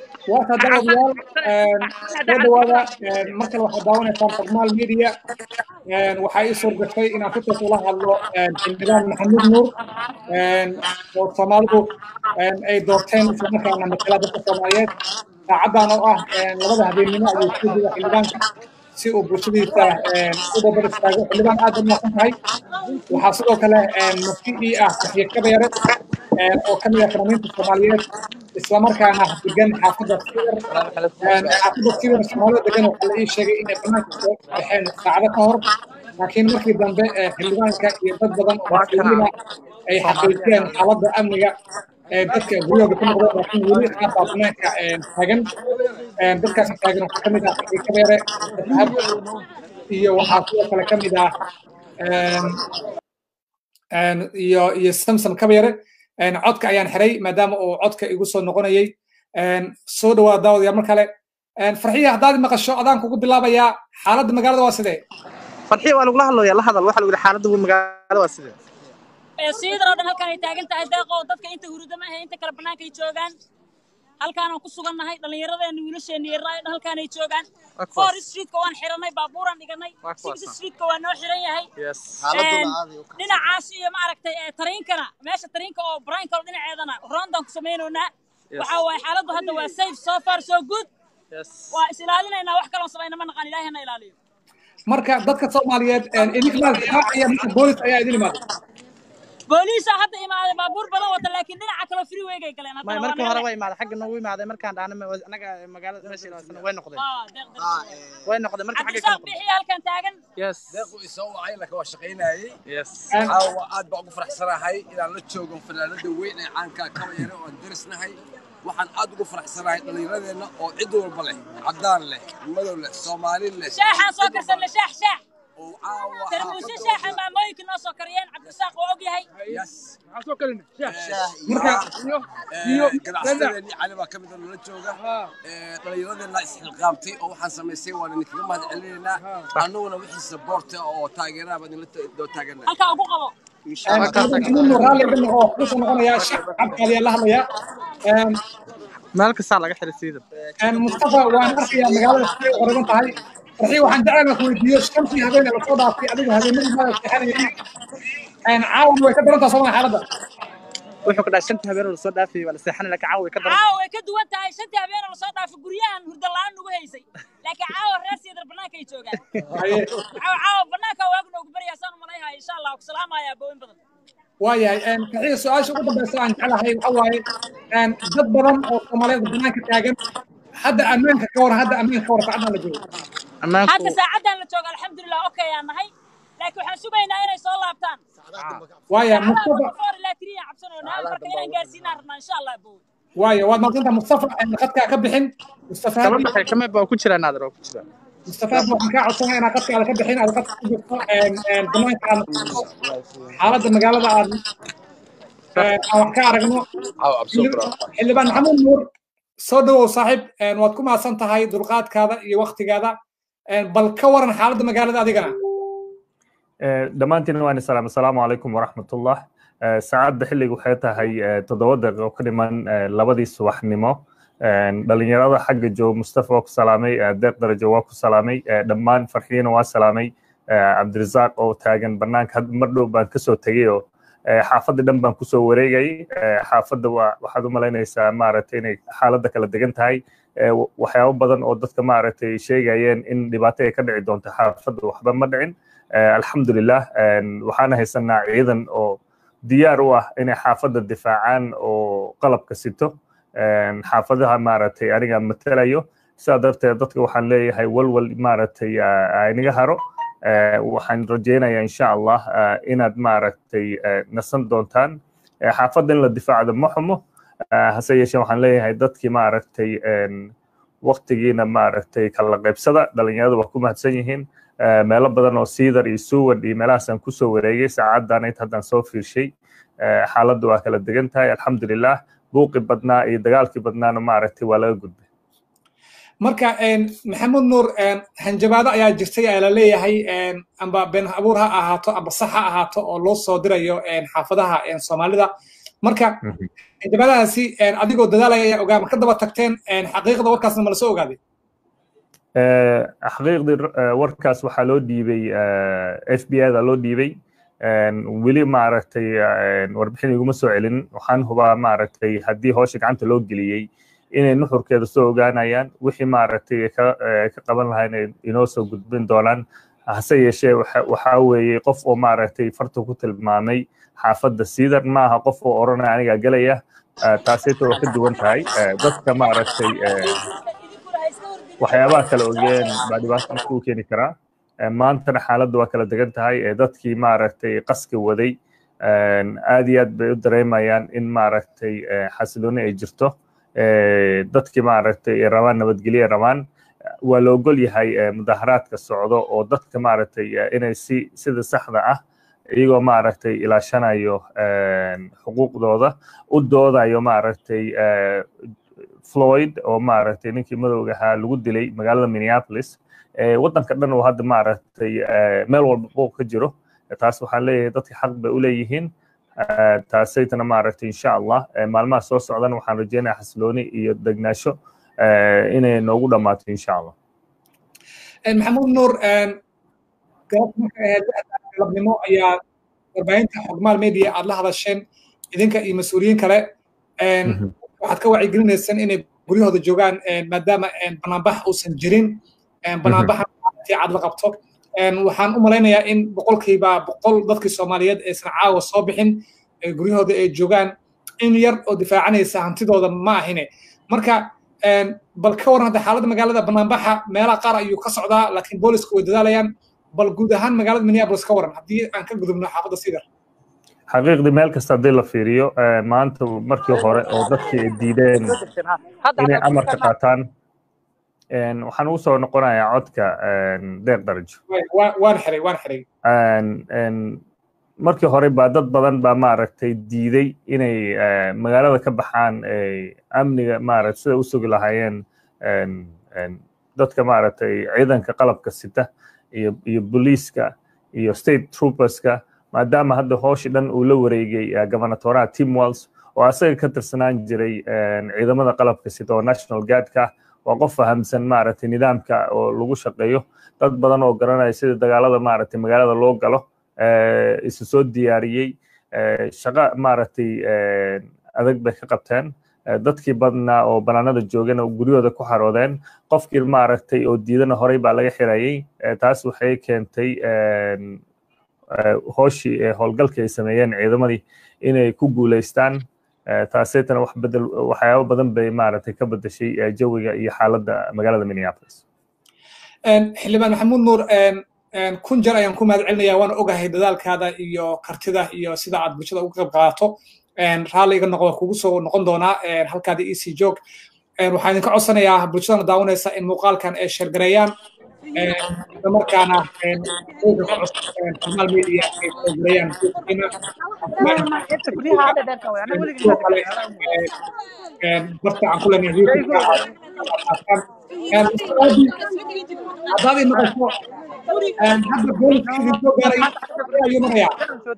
warka daawadayaal soo dhawaada mar kale waxaad daawanaysaan farmaal media waxaa ii suurgashay inaan si toos ula hadlo xildhibaan maxamuud nuur oo soomaalidu ay doorteen islamarkaana matala dadka soomaaliyeed saacaddan oo ah labada habeennimo ayuu ku jira xildhibaanka si uu bulshadiisa u dabar istaago xildhibaan aad baad mahadsan tahay waxaa sidoo kale mufti ii ah saxiir kabeere oo ka mid ah fanaaniinta soomaaliyeed islamarkaana degan xaafadda sibir xaafadda sibir soomaalida degan waxaa la ii sheegay inay banaanka soo baxeen saacado ka hor laakiin markii dambe xildhibaanka iyo dad badan oo mas-uuliyiina ay xaqiijiyeen xaaladda amniga dadka guryahooda ku noqdeen laakiin weli qaar baa banaanka taagan dadkaas taagan waxaa ka mid ah saxiir kabeere dahab iyo waxaa sidoo kale ka mid ah iyo iyo samsam kabeere codka ayaan xiray maadaama uu codka igu soo noqonayay soo dhawaada daawadayaal mar kale farxiya haddaad maqasho adaan kugu bilaabayaa xaaladda magaalada waa sidee farxiya waa lagula hadlaya la hadal waxa lagu yidhi xaaladda magaalada waa sidee siidar oo dhan halkan ay taagan tahay deeqo dadka inta hurudama ahe inta kale bannaanka ay joogaan halkaanaan ku sugannahay dhallinyaradeena wiilasheena yarraa dhan halkaan ay joogaan four streetka waan xiranay baabuuraan dhiganay six streetka waa noo xiran yahay dhinacaas iyo maaragtay tariinkana meesha tariinka oo brinkalo dhinaceedana roondaan ku samaynaynaa waxaa waaye xaaladdu hadda waa safe so far so good waa is ilaalinaynaa wax kaloon samayna ma naqan ilaahi hana ilaaliyo marka dadka soomaaliyeed idinkaaya boolis ayaa idin imaaday booliisa hadda imaaday baabuur badan wata laakiin dhinaca kale freeway-gay galeen may markii hore waa imaaday xagga noogu imaaday markaan dhaana anaga magaalada meesha ilaasana way noqdeen way noqdeen marka xagga cabdisaaq bixiya halkan taagan yes deequ isoo wacay laka waa shaqaynayay yes caawa aad baan ugu faraxsanahay inaan la joogo fanaanada weyn ee caanka kaba yare oo aan darisnahay waxaan aad ugu faraxsanahay dhallinyaradeenna oo cid walba leh caddaan leh madow leh soomaali leh shaaxaan soo karsanna shaax shaax oo caawa tarmuusyo shaaxa maamooyinka noo soo kariyeen cabdisaaq oo og yahay yes iyo ganacsadeennii cali baa ka mid a nala jooga dhallinyaradeenna isxilqaamtay oo waxaan samaysay waan idinkaga mahad celinaynaa annaguna wixii saboorta oo taageeraha baan idinla doo taaganaa halkaa ugu qabo maxamuud raalli dhan oo kusoo noqonayaa shacabka ayaa la hadlayaa meel kastaa laga xiray siidar mustafa waan arkayaa magaalada siday qoriban tahay farxii waxaan jeclahay ku weydiiyo shantii habeen ee lasoo dhaafay adigu habeenadii maada seexanayay caawan way ka darantaa sooma xaaladda wuxuu ka dhahay shantii habeen oo lasoo dhaafayay waa la seexanay laakiin caawa way ka daran caawa way ka duwan tahay shantii habeen oo lasoo dhaafay guryahan hurda la-aan nagu haysay laakiin caawa reer siidar bannaanka ay joogaan caawa caawa bannaanka waagu noogu baryaa saan umalayhaya insha allah ku salaamaya booyin badan waayahay farxiya su-aasha ugu dambeysa aan jeclahay waxa waaye dad badan oo soomaaliyeed bannaanka taagan hadda ammaanka ka waran hadda ammaanka ka waran saacaddan la joogo hadda saacaddan la joogo alxamdulilah okay aan nahay laakiin waxaan sugaynaa inay soo laabtaan waaya mustafa four ilaa tiriya cabsanoynaa marka inaan gaarsiinaan rabnaa insha allah bow waaya waad maqsantaa mustafa qadkaa ka bixin mustafa kama baxay kama baa ku jiraa naadir oo ku jiraa mustafa waxaan kaa codsanaya inaad qadka aad ka bixin aad qadka ku jirto banaanka aad xaaladda magaalada aad aan wax ka aragno xildhibaan maxamuud nuur soo dhawow saaxiib waad ku mahadsan tahay dulqaadkaada iyo waktigaada bal ka waran xaaladda magaalada adigana dhammaantiin waan salaam asalaamu calaykum waraxmatullah saacadda xilliga waxay tahay toddoba daqiiqo ka dhiman labadii subaxnimo dhalinyarada xagga jooga mustafa waa ku salaamay deeq darajo waa ku salaamay dhammaan farxiyana waa salaamay cabdirasaaq oo taagan banaanka mar dhow baan kasoo tegay oo xaafadda dhan baan kusoo wareegayay xaafadda waxaad u malaynaysaa maaragtay inay xaaladda kala degan tahay waxyaabo badan oo dadka maaragtay sheegayeen in dhibaato ay ka dhici doonto xaafadda waxba ma dhicin alxamdulilah waxaana haysanaa ciidan oo diyaar u ah inay xaafadda difaacaan oo qalabka sito xaafadaha maaragtay aniga matalayo sidaa darteed dadka waxaan leeyahay walwal maaragtay inaga haro waxaan rajeynayaa insha allah inaad maaragtay nasan doontaan xaafadda in la difaacdo ma xumo hase yeeshee waxaan leeyahay dadkii maaragtay waktigiina maaragtay kala qaybsada dhalinyarada waa ku mahadsan yihiin meelo badan oo siidar iyo suwan iyo meelahaasaan kusoo wareegay saacaddan int haddaan soo fiirshay xaaladdu waa kala degan tahay alxamdulilah buuqi badnaa iyo dagaalkii badnaana maaragtay waa laga gudbay marka maxamuud nuur hanjabaado ayaa jirtay ayaa la leeyahay amba been abuur ha ahaato amba sax ha ahaato oo loo soo dirayo xaafadaha soomaalida marka hanjabaadahaasi adigoo dadaalaya ayaa ogaa ma ka daba tagteen xaqiiqda warkaasna ma la soo ogaaday xaqiiqdii warkaas waxaa loo dhiibay f b i da loo dhiibay weli maaragtay warbixin iguma soo celin waxaan hubaa maaragtay haddii howsha gacanta loo geliyey inay nuxurkeeda soo ogaanayaan wixii maaragtay ka qaban lahaa inay inoo soo gudbin doonaan hase yeeshee waxaa weeye qof oo maaragtay farta ku tilmaamay xaafadda siidar ma aha qof oo odhanaya anigaa gelaya taasayta waa ka duwan tahay dadka maaragtay waxyaabaha kala ogeen baa dhibaato marka u keeni karaa maantana xaaladda waa kala degan tahay dadkii maaragtay qaska waday aad iyo aad bay u dareemayaan in maaragtay xasilooni ay jirto dadkii maaragtay ay rabaan nabadgelyo ay rabaan waa la ogol yahay mudaharaadka socdo oo dadka maaragtay inay si sida saxda ah iyagoo maaragtay ilaashanayo xuquuqdooda u doodayo maaragtay floyd oo maaragtay ninkii madowga ahaa lagu dilay magaalada minneapolis waddanka dhan oo hadda maaragtay meel walba booq ka jiro taas waxaan leeyahay dadka xaq bay u leeyihiin taasaytana maaragtay insha allah maalmaha soo socdana waxaan rajeynayaa xasilooni iyo degnaasho inay noogu dhammaato insha allah maxamuud nuur galabnimo ayaa warbaahinta xogmaal media aad la hadasheen idinka iyo mas-uuliyiin kale waxaad ka wacyigelinaysaan inay guryahooda joogaan maadaama banaanbax uusan jirin banaanbaxa aad la qabto waxaan u malaynayaa in boqolkiiba boqol dadkii soomaaliyeed aysan caawa soo bixin guryahooda ay joogaan in yar oo difaacanaysa hantidooda ma ahine marka bal ka waran hadda xaaladda magaalada banaanbaxa meelaha qaar ayuu ka socdaa laakiin boolisku way dadaalayaan bal guud ahaan magaalada minneapolis ka waran haddii aan ka gudubno xaafadda sidar xaqiiqdii meel kasta haddii la fiiriyo maanta markii hore oo dadkii ay diideen inay amarka qaataan waxaan ugu soo noqonayaa codka deeq darajo waan xiray waan xiray markii hore baa dad badan baa maaragtay diiday inay magaalada ka baxaan amniga maaragtay sida u sugi lahaayeen dadka maaragtay ciidanka qalabka sita iyo iyo booliiska iyo state trooperska maadaama hadda hooshi dhan uu la wareegay gobernatoraha tim walls oo asaga ka tirsanaan jiray ciidamada qalabka sita oo national guardka waa qof fahamsan maaragtay nidaamka oo lagu shaqeeyo dad badan oo garanaya sida dagaalada maaragtay magaalada loo galo isu soo diyaariyey shaqo maaragtay adag bay ka qabteen dadkii badnaa oo banaanada joogana guryahooda ku xaroodeen qofkii maaragtay oo diidana horey baa laga xirayey taas waxay keentay hooshii howlgalkii ay sameeyeen ciidamadii inay ku guuleystaan taasaytana wax bedel waxyaabo badan bay maaragtay ka bedeshay jawiga iyo xaaladda magaalada minneapolis xildhibaan maxamuud nuur kun jeer ayaan ku mahad celinayaa waana ogahay dadaalkaada iyo kartida iyo sida aad bulshada uga qayb qaadato raalli iga noqdo kugu soo noqon doonaa halkaada ec joog waxaan idinka codsanayaa bulshadana daawanaysa in muuqaalkan ay sheergareeyaan islamarkaana xogmaal media ay sheergareeyaan barta aan ku leenahay haddaad i maqasho hadda booliska idin soo gaaray ayuu marayaa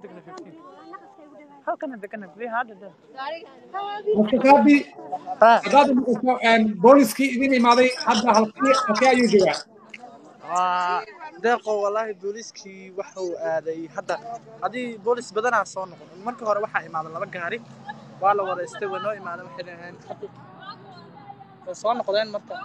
mustaqaabi haddaad i maqasho booliskii idin imaaday hadda halkii halkee ayuu joogaa deeqo wallaahi booliiskii wuxuu aaday hadda haddii boolis badanaa soo noqon markii hore waxaa imaaday laba gaari waa la wadaystay way noo imaadeen waxay dhaheen way soo noqdeen marka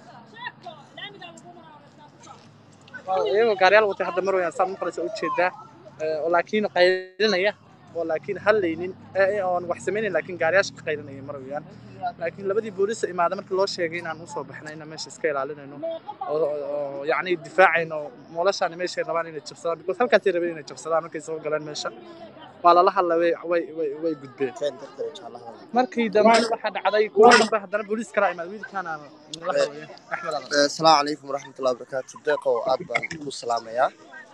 iyagoo gaariyaal watay hadda mar wayaan saad maqlaysa ujeedaa oo laakiin qaylinaya oo laakiin hadlaynin oon wax samaynayn laakiin gaariyaasha ka qaylinaya mar wayaan laakiin labadii boolisa imaada markii loo sheegay inaan usoo baxnay inaan meesha iska ilaalinayno oo yacni difaacayno noloshaani meeshay rabaan inay jabsadaan because halkaasay rabeen inay jabsadaan markay soo galeen meesha waa lala hadla way way way way gudbeen markii dambe waxaa dhacday kuwa dambe haddana booliis kala imaad wiilkaana nala hadlaya axmed adan asalaamu calaykum waraxmatullahi wabarakaatu deeqow aad baan ku salaamayaa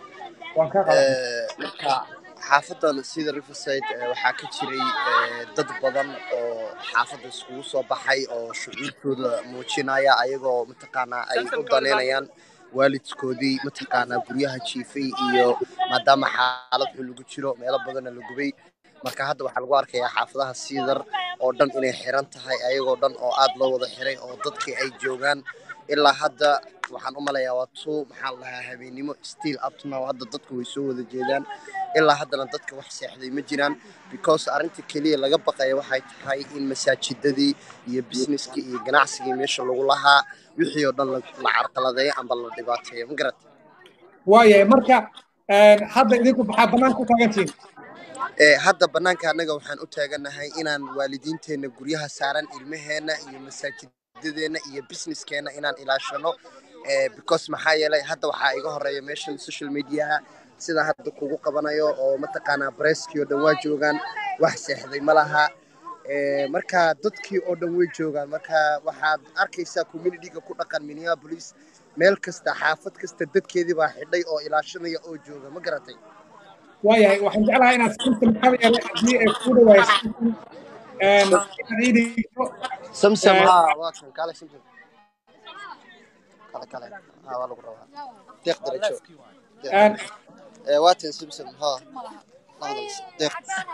marka xaafadan sida riverside waxaa ka jiray dad badan oo xaafadda iskugu soo baxay oo shucuurtooda muujinaya ayagoo mataqaanaa ay u danaynayaan waalidkoodii mataqaanaa guryaha jiifay iyo maadaama xaalad xun lagu jiro meelo badanna la gubay marka hadda waxaa lagu arkayaa xaafadaha siidar oo dhan inay xiran tahay ayagoo dhan oo aad loo wada xiray oo dadkii ay joogaan ilaa hadda waxaan u malayaa waa two maxaa la dhahaa habeennimo still up to now hadda dadku way soo wada jeedaan ilaa haddana dadka wax seexday ma jiraan because arrinta keliya laga baqaya waxay tahay in masaajidadii iyo businesskii iyo ganacsigii meesha lagu lahaa wixii oo dhan la la carqaladeeyo amba la dhibaateeyo ma garat waayahay marka een, hadda idinku maxaa bannaan ku taagantihiin Ee, hadda bannaanka annaga waxaan u taaganahay inaan waalidiinteenna guryaha saaran ilmaheenna iyo masaajidadeenna iyo businesskeenna inaan ilaashano Ee, because maxaa yeelay hadda waxaa iga horeeya meeshan social mediaha sida hadda kugu qabanayo oo mataqaanaa breskii oo dhan waa joogaan wax seexday ma laha Ee, marka dadkii oo dhan way joogaan marka waxaad arkaysaa communityga ku dhaqan minneapolis meel kasta xaafad kasta dadkeedii baa xidhay oo ilaashanaya oo jooga ma garatay waayahay waxaan jeclahay inaad samsam ka yeelay haddii ay kuu dhawahay samsam een, inaad ii dhigto samsam Ee, haa waa kan kaale samsam kale kale haa waa lagu rabaa deeq darajo Deeq. een, Ee, waa tan samsam haa lahadals deeq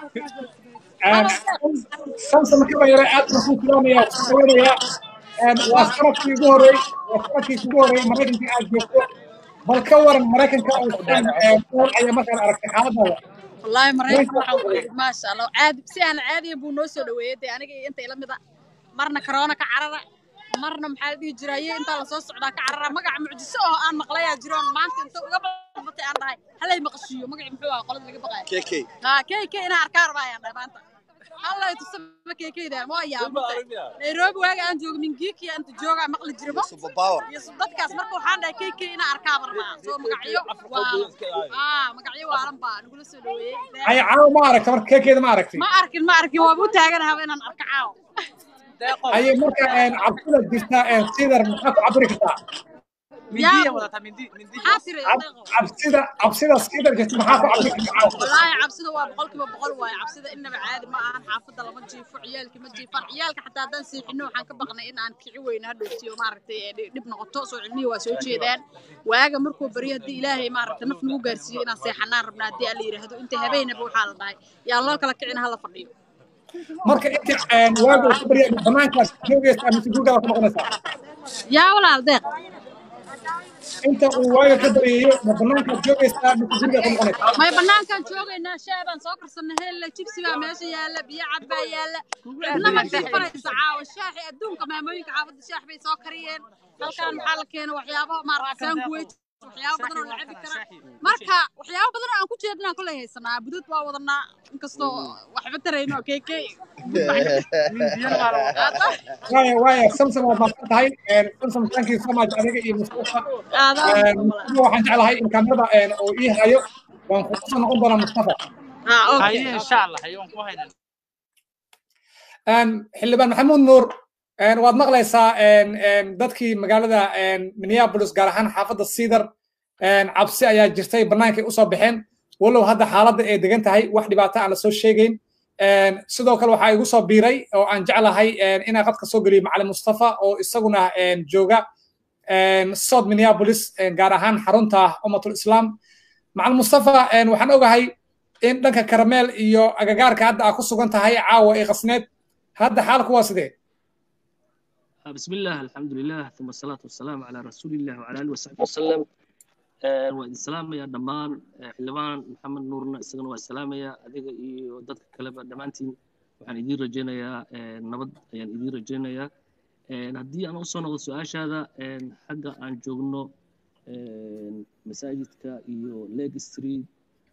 een, samsam ka yeelay aad baan kuu filaanaya waan kuu dhaweynayaa Een, waa sanadkii ugu horreey waa sanadkii ugu horreey maraykanka aad joogto bal ka waran maraykanka oo dhan een, nool ayaa markaad aragtay xaaladaada والله مريكان waxaan ku idhi maasha Allah caadi si aan caadiyan buu noo soo dhaweeyay dee aniga iyo inta ila mid ah marna corona ka carara marna maxaa la dhihi jiray inta la soo socdaa ka carara magac mucjiso oo aan maqlayaa jiroon maanta inta uga badatay aan dhahay halay maqashiyo magaci muxuu ahaa qolada laga baqayo kk ha keeke inaan arkaan rabaa ayaan dhahay maanta hallay tusaba keekeyda waa yaabantay nairobi waaga aan joogo mingiiki inta joogaa maqli jirmo superpower iyo dadkaas marka waxaan dhahay keeke inaan arkaa rabaa soo magacyo waa aa magacyo waalan baa nagula soo dhaweeyey ay caawa ma aragta marka keekeeda ma aragtay ma arkin ma arkin waaba u taaganahaba inaan arko caaw ayay marka een, cabsida jirta een, sidar maxaa ku cabiri kartaa mindiya wadataa mindi mindi maxaa tiri Cab- cabsida cabsida sidar jirta maxaa ku cabiri kartaa caawa wallaahi cabsida waa boqolkiiba boqol waaye cabsida innaba caadi ma ahan xaafadda lama jiifo ciyaalki ma jiifaan ciyaalka xataa haddaan seexino waxaan ka baqnay in aan kici weyno hadhowtiyo maaragtay ee dhi- dhib noqoto soo cilmihii waa soo jeedaan waaga markuu baryo haddii ilaahay maaragtay naf nagu gaarsiiyo inaan seexanaan rabnaa haddii alla yidhaahdo inta habeenaba waxaa la dhahay yaa loo kala kicin hala fadhiyo marka inta een, waaga uu ku barya banaankaas joogaysaa mise gurigaa ku noqonaysaa yaa walaal deeq inta uu waaga ka baryayo ma banaankaad joogaysaa mise gurigaa ku noqonaysaa may banaankaan joogaynaa shaah baan soo karsanay heella jibsi baa meesha yaalla biyo cad baa yaalla cidna ma jiifanaysa caawa shaaxi adduunka maamooyinka xaafadda shaax bay soo kariyeen halkaan maxaa la keena waxyaabo maaragta sanguweyt waxyaabo badan oo la cabi kara marka waxyaabo badan oo aan ku jeedinaan kolay haysanaa budad waa wadanaa inkastoo waxba tarayno keeke mindiyana waa la wadaa waaya waaya samsam waad mahadsan tahay een, samsam thank you so much adiga iyo mustafa Een, mustafa waxaan jeclahay in kamerada een, uu ii hayo waan ku kusoo noqon doonaa mustafa haye insha allah haye waan ku haynaa Een, xildhibaan maxamuud nuur een, waad maqlaysaa een, een, dadkii magaalada een, minneapolis gaar ahaan xaafadda cedar een, cabsi ayaa jirtay bannaankay usoo baxeen walow hadda xaaladda ay degan tahay wax dhibaato aan la soo sheegayn Een, sidoo kale waxaa igu soo biiray oo aan jeclahay een, inaan qadka soo geliyo macalin mustafa oo isaguna een, jooga een, south minneapolis een, gaar ahaan xarunta ummatul islaam macalin mustafa een, waxaan ogahay in dhanka karameel iyo agagaarka hadda aad ku sugan tahay caawa ee qasneed hadda xaalku waa sidee بسم الله الحمد لله ثم الصلاة والسلام على رسول الله وعلى آله وصحبه وسلم آه، وإن سلام يا دمان آه، حلوان محمد نورنا إسقنا والسلام يا أديك إيو دتك كلبا دمانتين وعن إدير رجينا يا آه، نبض يعني إدير رجينا يا آه، هدي أنا أصلا نقول سؤال هذا حاجة عن جوجنو مساجدك إيو ليج ستريت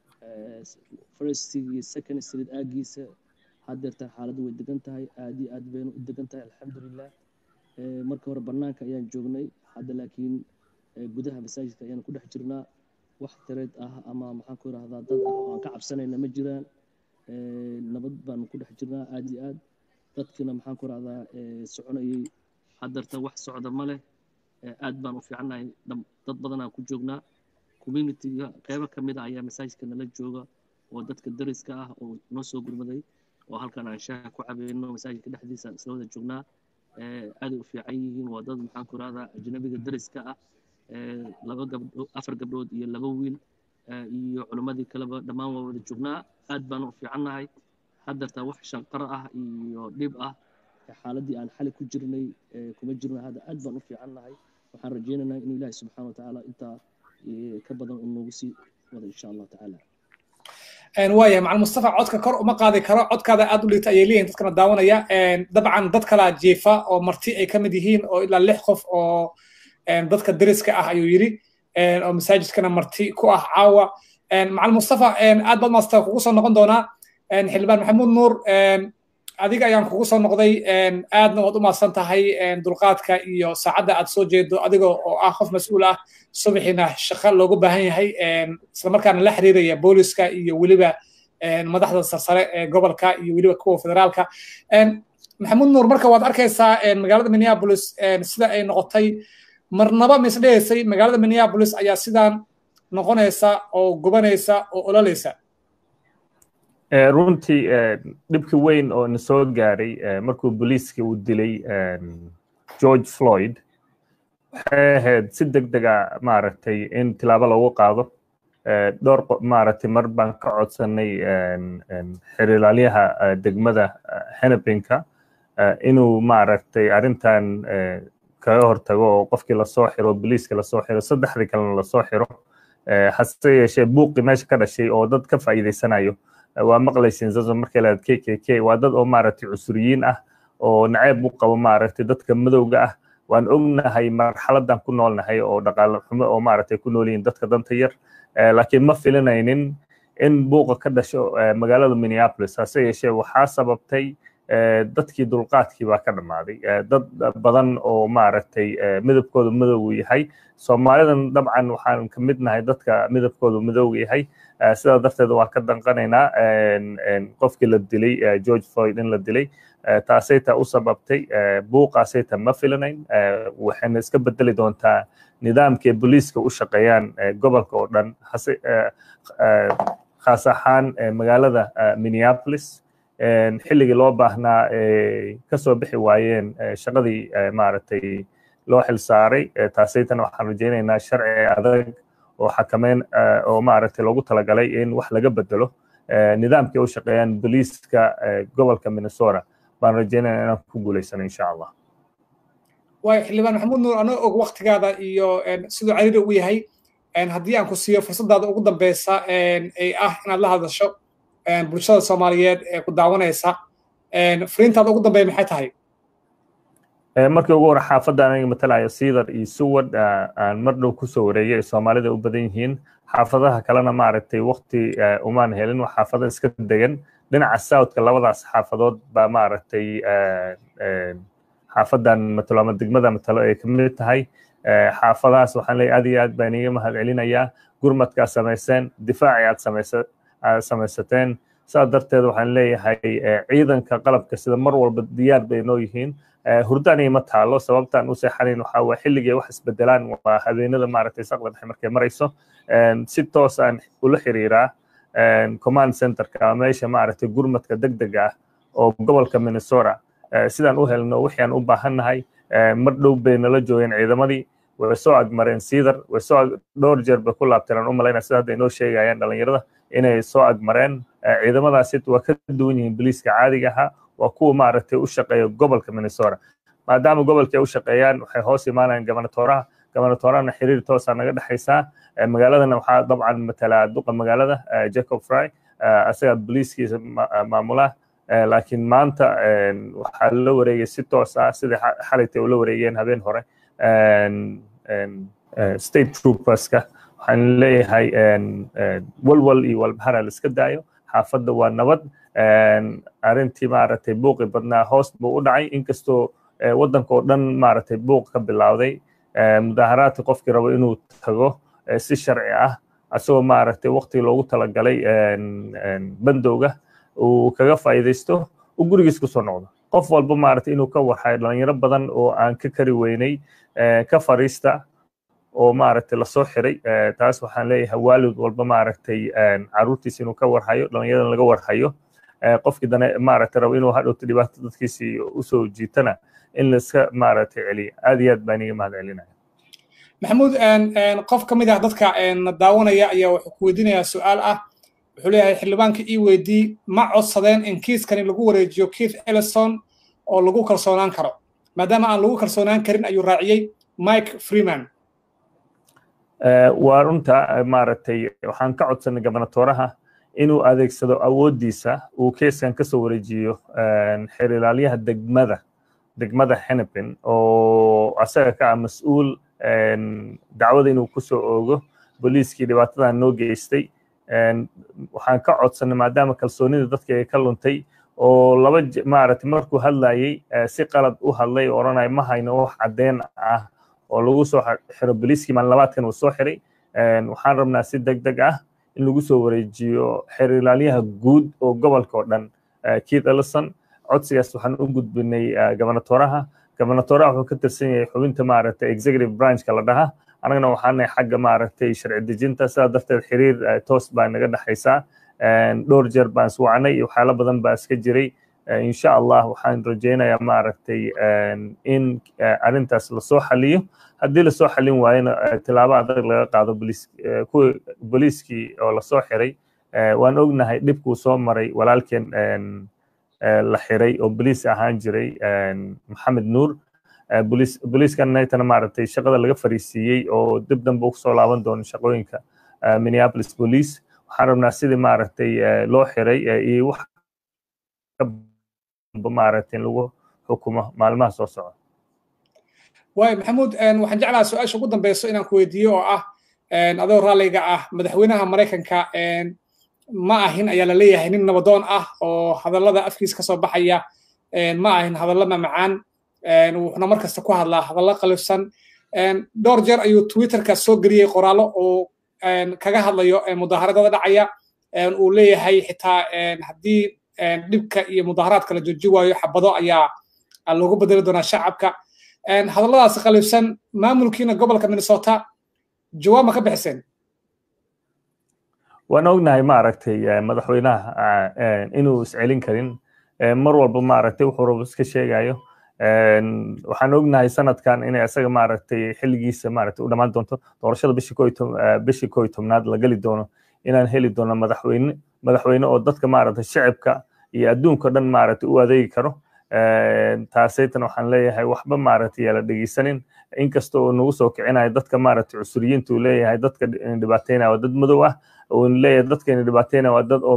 فيرست ستريت سكند ستريت آجيس haddeerta xaaladdu way degan tahay aad iyo aad baynu u degan tahay alxamdulilah Ee, marka hore bannaanka ayaan joognay hadda laakiin ee, gudaha masaajidka ayaan ku dhex jirnaa wax tareed ah ama maxaan ku idhahdaa dad ah oo aan ka cabsanayna ma jiraan Ee, nabad baanu ku dhex jirnaa aad iyo aad dadkiina maxaan ku idhahdaa ee, soconayay haddeerta wax socda ma leh Ee, aad baan u fiicannahay dham- dad badanaan ku joognaa communityga qeybo ka mid ah ayaa masaajidka nala jooga oo dadka dariska ah oo noo soo gurmaday oo halkan aan shaaha ku cabayno masaajidka dhexdiisa aan isla wada joognaa Ee, aaday u fiican yihiin waa dad maxaan ku rahdaa ajnabiga dariska ah Ee, laba gabdho afar gabdhood iyo laba wiil ee, iyo culimmadii kaleba dhammaan waa wada joognaa aad baan u fiicannahay haddeertaa wax shanqaro ah iyo dhib ah xaaladii aan xali ku jirnay kuma jirno hadda aad baan u fiicannahay waxaan rajaynaynaa in ilaahi subxaana watacaala intaa ka badan uu noogu sii wado insha allah tacaala waaya macal mustafa codka kor uma qaadi karo codkaada aad u liita ayay leeyihin dadkana daawanaya dabcan dad kalaa jiifa oo marti ay ka mid yihiin oo ilaa lix qof oo dadka deriska ah ayuu yidhi oo masaajidkana marti ku ah caawa macal mustafa aad baad maasta kugu soo noqon doonaa xildhibaan maxamuud nuur adiga ayaan kugu soo noqday aadna waad u maadsan tahay dulqaadka iyo saacadda aad soo jeedo adiga oo ah qof mas-uul ah subaxiina shaqo loogu baahan yahay islamarkaana la xiriiraya booliska iyo weliba madaxda sarsare ee gobolka iyo weliba kuwa federaalka maxamuud nuur marka waad arkaysaa magaalada minneapolis sida ay noqotay marnaba ma isdhehaysay magaalada minneapolis ayaa sidaan noqonaysa oo gubanaysa oo ololaysa runtii dhibki weyn oo na soo gaaray markuu booliiska uu dilay george floyd waxay ahayd si deg dega maaragtay in tilaabo loogu qaado dhowr maaragtay mar baan ka codsanay xiriiraalyaha degmada hennepinka inuu maaragtay arrintan kaga hortago oo qofkii lasoo xiro booliiska lasoo xiro saddexdii kalena lasoo xiro hase yeeshee buuqi meesha ka dhashay oo dad ka faa'iidaysanayo waa maqlaysin zazo markay leedahay k k k waa dad oo maaragtay cusuriyiin ah oo naceeb u qabo maaragtay dadka madowga ah waan ognahay marxaladan ku noolnahay oo dhaqaale xumo oo maaragtay ku nool yihiin dadka danta yar laakiin ma filinaynin in buuqa ka dhasho magaalada minneapolis hase yeeshee waxaa sababtay dadkii dulqaadkii baa ka dhammaaday dad badan oo maaragtay midabkooda madowgu yahay soomaalidan dabcan waxaan ka mid nahay dadka midabkooda madowga yahay sidaa darteed waan ka danqanaynaa qofkii la dilay george floyd in la dilay taasay taa u sababtay buuqaasay taa ma filanayn waxayna iska bedeli doontaa nidaamkii booliiska u shaqeeyaan gobolka oo dhan hase khaas ahaan magaalada minneapolis xilligii loo baahnaa kasoo bixi waayeen shaqadii maaragtay loo xil saaray taasaytana waxaan rajaynaynaa sharci adag oo xakameyn oo maaragtay loogu talagalay in wax laga bedelo nidaamkii u shaqeeyaan booliiska gobolka minnesota baan rajaynaya inaan ku guulaysano insha allah waay xildhibaan maxamuud nuur anoo og waktigaada iyo siduu cariiri u yahay haddii aan ku siiyo fursadaada ugu dambeysa ay ah inaad la hadasho bulshada soomaaliyeed ee ku daawanaysa fariintaada ugu dambeeya maxay tahay markii ugu hore xaafadda aniga matalayo siidar iyo suwad aan mar dhow kusoo wareegay ay soomaalida u badan yihiin xaafadaha kalena maaragtay wakti umaan helin waa xaafada iska degan dhinaca southka labadaas xaafadood baa maaragtay xaafadan matalo ama degmada matalo ay ka mid tahay xaafadahaas waxaan leeyahay aad iyo aad baan iiga mahad celinayaa gurmadkaa samayseen difaaci aad samaysa samaysateen saa darteed waxaan leeyahay ciidanka qalabka sida mar walba diyaar bay noo yihiin hurdani ma taalo sababtaan u seexanayn waxaa waa xilligay wax isbedelaan waa habeenada maaragtay saqda dhexe markay marayso si toos aan ula xiriiraa command centerka meesha maaragtay gurmadka degdega ah oo gobolka minnesota sidaan u helno wixii aan u baahannahay mar dhow bay nala joogeen ciidamadii way soo agmareen siidar way soo dhowr jeer bay ku laabteen aan u malaynaa sida hadda inoo sheegayaan dhalinyarada inay soo agmareen ciidamadaasi waa ka duwan yihiin boliiska caadiga ahaa waa kuwa maaragtay u shaqeeya gobolka minnesota maadaama gobolka ay u shaqeeyaan waxay hoos imaanayaan gobernatoraha gobernatorahana xiriir toosaa naga dhexaysaa magaaladana waxaa dabcan matalaa duqa magaalada jacob fry asagaa boliiskiisa maamula laakiin maanta waxaa la wareegay si toos ah sidai xalaytay ula wareegeen habeen hore state trooperska waxaan leeyahay walwal iyo walbahara la iska daayo xaafadda waa nabad arrintii maaragtay buuqi badnaa hoos buu u dhacay inkastoo waddanka oo dhan maaragtay buuq ka bilowday mudaharaadka qofkii rabo inuu tago si sharci ah asagoo maaragtay waqtigii loogu talagalay bandowga uu kaga faa'iidaysto uu gurigiis kusoo noqdo qof walba maaragtay inuu ka warhayo dhalinyaro badan oo aan ka kari weynay ka fariista oo maaragtay lasoo xiray taas waxaan leeyahay waalid walba maaragtay caruurtiisa inuu ka warhayo dhalinyarada laga warhayo qofkii dane maaragtay rabo inuu hadhowto dhibaato dadkiisii usoo jiitana in laiska maaragtay celiya aad iyo aad baan iga mahad celinaya maxamuud qof ka mid ah dadka daawanaya ayaa wuxuu ku weydiinayaa su-aal ah wuxuu leeyahay xildhibaanka ii weydii ma codsadeen in kiiskani lagu wareejiyo keith ellison oo lagu kalsoonaan karo maadaama aan lagu kalsoonaan karin ayuu raaciyey mike freeman waa runta maaragtay waxaan ka codsanay gobernatoraha inuu adeegsado awooddiisa uu keeskan ka soo wareejiyo xeer ilaalyaha degmada degmada hennepin oo asaga ka ah mas-uul dacwada inuu ku soo oogo booliiskii dhibaatadan noo geystay waxaan ka codsanay maadaama kalsoonida dadka ay ka luntay oo laba maaragtay markuu hadlayey si qalad u hadlay oo odhanaya ma hayno wax caddeyn ah oo lagu soo xiro booliiskii maalin labaadkan uu soo xiray waxaan rabnaa si deg deg ah in lagu soo wareejiyo xeer ilaalyaha guud oo gobolka oo dhan keith ellison codsigaas waxaan u gudbinay gobernatoraha gobernatoraha wuxuu ka tirsan yahay xubinta maaragtay executive branchka la dhaha annagana waxaanahay xagga maaragtay sharci dejinta sidaa darteed xiriir toos baa naga dhexaysaa dhowr jeer baan iswacnay iyo waxyaalo badan baa iska jiray insha allah waxaan rajaynayaa maaragtay in arrintaas lasoo xaliyo haddii lasoo xalin waayona tilaabo adag laga qaado kuwii booliiskii oo lasoo xiray waan ognahay dhibkuu soo maray walaalkeen la xiray oo boliis ahaan jiray maxamed nuur booliiskan naytana maaragtay shaqada laga fariisiiyey oo dib dambe ugu soo laaban doono shaqooyinka minneapolis police waxaan rabnaa sidii maaragtay loo xiray iyo wax maaragtay in lagu xukumo maalmaha soo socda waay maxamuud waxaan jeclaha su-aasha ugu dambeyso inaan ku weydiiyo oo ah adoo raalliga ah madaxweynaha maraykanka ma ahin ayaa la leeyahay nin nabadoon ah oo hadallada afkiisa kasoo baxaya ma ahin hadallo mamacaan wuxuuna mar kasta ku hadlaa hadallo qalifsan dhowr jeer ayuu twitterka soo geliyey qoraallo oo kaga hadlayo mudaaharadada dhacaya uu leeyahay xitaa haddii dhibka iyo mudaaharaadka la jooji waayo xabado ayaa loogu bedeli doonaa shacabka hadalladaas qalifsan maamulkiina gobolka minnesota jawaab ma ka bixiseen waan ognahay maaragtay madaxweynaha inuu iscelin karin mar walba maaragtay wuxuu rabo iska sheegayo waxaan ognahay sanadkan inay isaga maaragtay xilligiisa maaragtay u dhammaan doonto doorashada bishii koo bishii koo iyo tobnaad la geli doono inaan heli doono madaxweyne madaxweyne oo dadka maaragtay shacibka iyo adduunka dhan maaragtay u adeegi karo taasaytan waxaan leeyahay waxba maaragtay yaa la dhegeysanin inkasta oo nagu soo kicinayo dadka maaragtay cusuriyiinta uu leeyahay dadka dhibaateynaya waa dad madow ah uu leeyahay dadka dhibaateynaya waa dad oo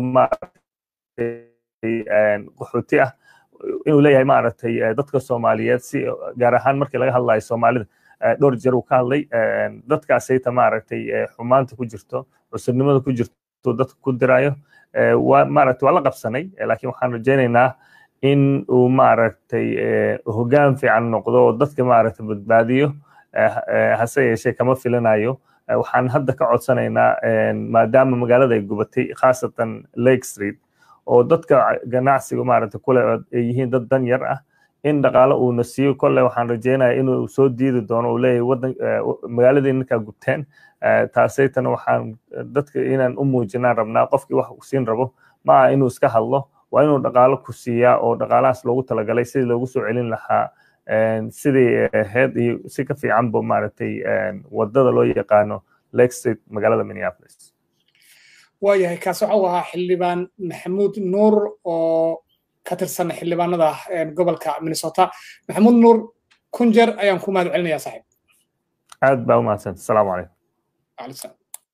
maaragtay qaxooti ah inuu leeyahay maaragtay dadka soomaaliyeed si gaar ahaan markii laga hadlayo soomaalida dhowr jeer uu ka hadlay dadkaasayta maaragtay xumaanta ku jirto cusurnimada ku jirto dadka ku dirayo waa maaragtay waa la qabsanay laakiin waxaan rajaynaynaa in uu maaragtay hoggaan fiican noqdo oo dadka maaragtay badbaadiyo hase yeeshee kama filanayo waxaan hadda ka codsanaynaa maadaama magaalada ay gubatay khaasatan lake street oo dadka ganacsiga maaragtay kule ay yihiin dad dan yar ah in dhaqaalo uuna siiyo kolle waxaan rajeynaya inuu soo diidi doono uu leeyahay wadan magaaladii ninkaa gubteen taasaytana waxaan dadka inaan u muujinaan rabnaa qofkii wax siin rabo ma aha inuu iska hadlo waa inuu dhaqaalo ku siiyaa oo dhaqaalahaas loogu talagalay sidii loogu soo celin lahaa sidii ahayd iyo si ka fiicanba maaragtay wadada loo yaqaano lake street magaalada minneapolis waayahay kaas waxa uu ahaa xildhibaan maxamuud nuur oo ka tirsan xildhibaanada gobolka minnesota maxamuud nuur kun jeer ayaan ku mahad celinayaa saaxiib aad baa u mahadsanta asalaamu calaykum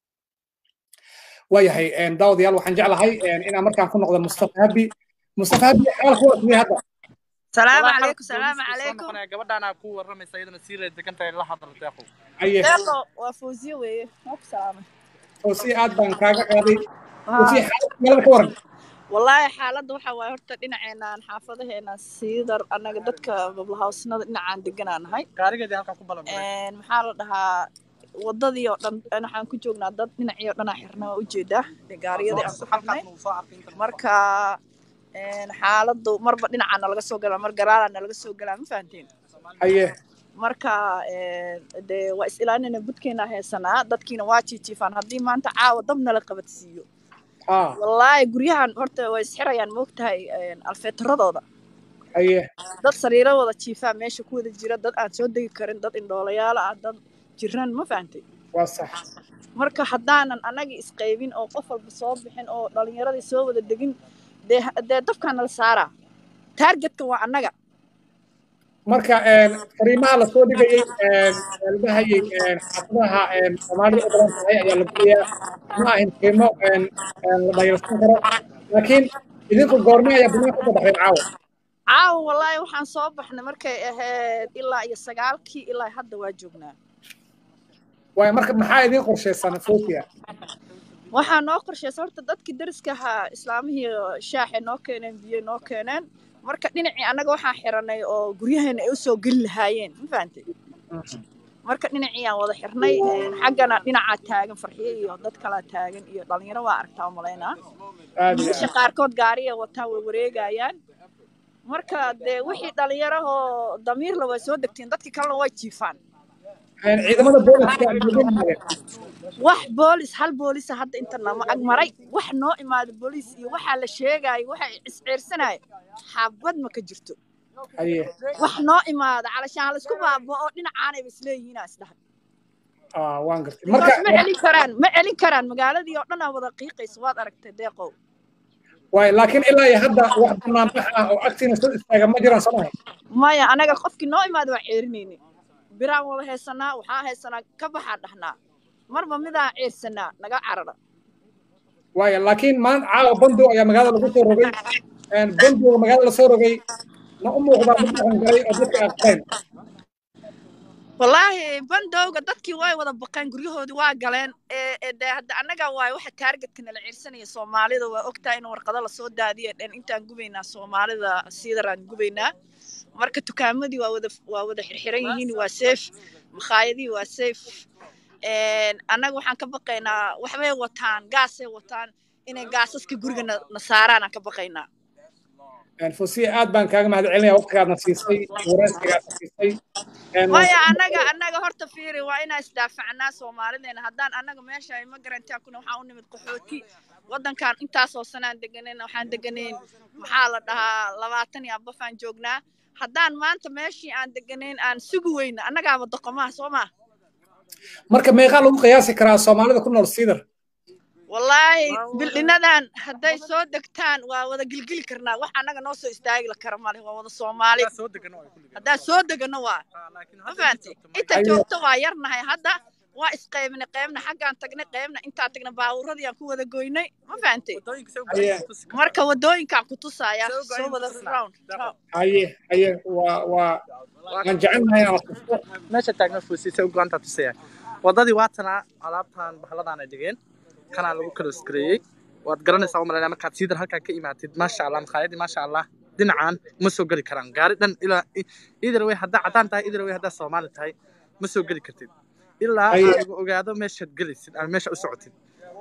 waayahay daawadayaal waxaan jeclahay inaan markaan ku noqdo mustafa habi mustafa habi xaal ku warsamay hadda salaamu calaykum salaamu calaykum gabadhaanaa ku waramaysa iyadana sii reed degan tahay la hadal deeqo aye deeqo waa fawziye weeye waa ku salaamay fawziye aad baan kaaga qaaday fawziye xaalad magaalada ka waran wallaahi xaaladda waxa waaye horta dhinaceenaan xaafadaheenaan siidar annaga dadka goblahausnada dhinacaan deganaa nahay gaarigeedii halkaa ku balan maxaa la dhahaa wadadii oo dhan waxaan ku joognaa dad dhinacii oo dhanaa xirna waa ujeedaa gaariyadii aan ku xirnay marka xaaladdu marba dhinacaa nalaga soo galaa mar garaalaa nalaga soo galaa ma fahanteen haye marka dee waa is ilaalinayna budkeena heesanaa dadkiina waa jiijiifaan haddii maanta caawa dab nala qabadsiiyo wallaahi guryahan horta way isxirayaan moogtahay alfeetaradooda haye dad sariiradooda jiifaa meesha ku wada jira dad aan soo degi karin dad indhoolayaala ah dad jiran ma fahantay waa sax marka haddaanan anagii isqaybin oo qof walba soo bixin oo dhalinyaradii soo wada degin dee dee dabkaa nala saaraa taargetka waa annaga marka fariimaha lasoo dhigayey ladahayey xaafadaha soomaalida u badan tahay ayaa la gelayaa ma ahin qiimo la dhayalsan karo laakiin idinku goorme ayaa banaanka usoo baxdeen caawa caawa wallaahi waxaan soo baxnay markay ahayd ilaa iyo sagaalkii ilaa hadda waa joognaa waay marka maxaa idiin qorshaysan fosia waxaa noo qorshaysa horta dadkii dariska ahaa islaamihii shaaxay noo keeneen biyo noo keeneen marka dhinacii annaga waxaan xiranay oo guryaheena ay usoo geli lahaayeen ma fahantay marka dhinacii aan wada xirnay xaggana dhinacaa taagan farxiye iyo dad kalaa taagan iyo dhalinyaro waa aragtaa u malaynaa wiilasha qaarkood gaariya wataan way wareegayaan marka dee wixii dhalinyarahoo damiirla way soo degteen dadkii kalena way jiifaan ciidamada booliska wax boolis hal boolisa hadda inta nama ag maray wax noo imaada booliis iyo waxaa la sheegaayo waxa isceersanaayo xabad ma ka jirto wax noo imaada calashaan laisku baabo oo dhinacaanayba isleeyihiinaa isdhahay waan gartay ma celin karaan ma celin karaan magaaladii oo dhan aa wada qiiqaysa waad aragtay deeqow waay laakiin ilaa iyo hadda wax banaanbax ah oo agtiina soo istaaga ma jiraan soo mahay maya anaga qofkii noo imaada waa ceerinayni biraan wada haysanaa waxaa haysanaa ka baxaa dhahnaa marba midaan ceersanaa naga carara waaya laakiin maanta caawa bandow ayaa magaalada lagu soo rogay bandowga magaalada lasoo rogay ma u muuqdaa mid dhaqan galay oo dadka aqbeen wallaahi bandowga dadkii way wada baqeen guryahoodii waa galeen de hadda annaga waay waxa taargetka nala ceersanaya soomaalida waa ogtahay in warqado lasoo daadiya dhen intaan gubaynaa soomaalida siidaraan gubaynaa marka dukaamadii waa wada waa wada xirxiran yihiin waa safe makhaayadihii waa safe annaga waxaan ka baqaynaa waxbay wataan gaasay wataan inay gaasaska guriga na saaraan aan ka baqaynaa fosiya aad baan kaaga mahad celinaya waqtigaadna siisay wareysigaadna siisay maya annaga annaga horta fiiri waa inaan isdaafacnaa soomaalideena haddaan annaga meesha ay ma garantaa kuna waxaan u nimid qaxooti waddankan intaasoo sanaan deganayn waxaan deganayn maxaa la dhahaa labaatan iyo abafaan joognaa haddaan maanta meeshii aan deganayn aan sugi weyna annagaaba doqomaha soo maa marka meeqaa lagu qiyaasi karaa soomaalida ku nool siidar wallaahi bildhinadan hadday soo degtaan waa wada gilgili karnaa wax annaga noo soo istaagi kara male waa wada soomaali haddaa soo degano waa ma fahantay inta joogto waa yarnahay hadda waa isqaybnay qaybna xaggaan tagnay qaybna intaa tagnay baabuuradii aan ku wada goynay ma fahantay marka wadooyinkaan ku tusaaya soo wada round haye haye waa waa waan jecelnahay inaan tusto meesha taagna fuusiisa u go'aanta tusaya wadadii waatanaa alaabtan bahaladaan ay dhigeen kanaa lagu kala skareeyey waad garanaysaa u malaynaa markaad siidar halkaa ka imaatid maasha allah makhaayadii maasha allah dhinacan ma soo geli karaan gaari dhan ilaa either way haddaa caddaan tahay either way haddaa soomaali tahay ma soo geli kartid ilaa aad ogaado meeshaad gelaysid ama meesha u socotid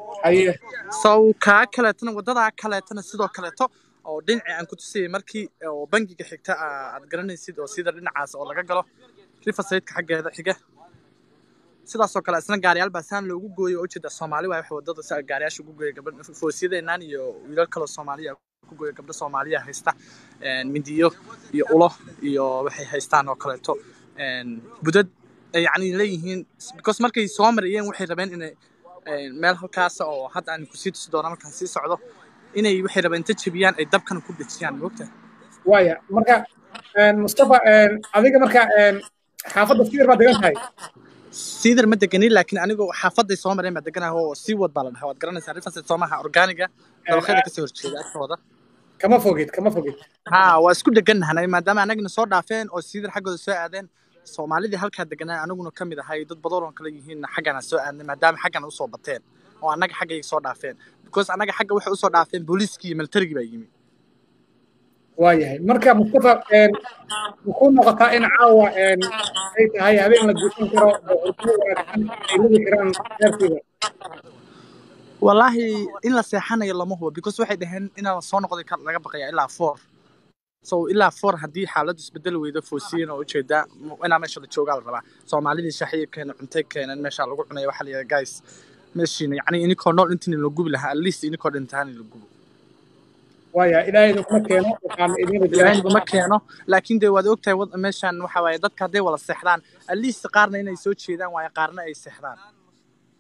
sow kaa kaleetana waddadaa kaleetana sidoo kaleeto oo dhinacii aan ku tusayay markii oo bangiga xigta aad garanaysid oo sida dhinacaas oo laga galo rifasaydka xaggeeda xiga sidaasoo kale isna gaariyaal baa saan loogu gooyo oo ujeeda soomaali waay wax wadada si gaariyaasha ugu gooya gabdha foosiyadeenaan iyo wiilal kaloo soomaaliya ku gooya gabdha soomaaliya haysta mindiyo iyo ulo iyo waxay haystaan oo kaleeto budad yacni leeyihiin because markay soo marayeen waxay rabeen inay meel halkaas oo hadda aan kusii tusi doona markaan sii socdo inay waxay rabeen inta jebiyaan ay dabkana ku dhejiyaan moogta waaya marka mustafa adiga marka xaafadda sidir baa degan tahay siidar ma deganin laakiin anigu xaafaday soo mareen baa deganaha oo sii wad baa la dhahaa waad garanaysaa rifasid soomaha organiga dabaqyada kasoo horjeeda agtooda kama fogid kama fogid ha waa isku degannahanay maadaama anagina soo dhaafeen oo siidar xaggooda soo aadeen soomaalidii halkaa deganaa anaguna ka mid ahay dad badan oo kale yihiin xaggana soo aadnay maadaama xaggana usoo bateen oo annaga xaggayga soo dhaafeen because annaga xagga waxay usoo dhaafeen booliiskii iyo militarigii baa yimi waayahay marka mustafa muxuu noqotaa in caawa ay tahay habeen la guusan karo boqortooyo wanaagsan ay ladi karaan reerkooda wallaahi in la seexanayo lama hubo because waxay dhaheen inaan soo noqday laga baqaya ilaa four so ilaa four haddii xaaladdu isbedeli weydo foosiyin oo ujeedaa inaa meesha la joogaa la rabaa soomaalidii shaxiya keenan cuntay keenan meesha lagu cunaya waxaa la yidhaha guys meeshiina yacni inikoo nool intiin la gubi lahaa at least inikoo dhintaan la gubo waaya ilaahay kuma keeno waxaan idin ilaahay kuma keeno laakiin dee waad ogtahay meeshan waxa waaye dadka hadday wada seexdaan at least qaarna inay soo jeedaan waaye qaarna ay seexdaan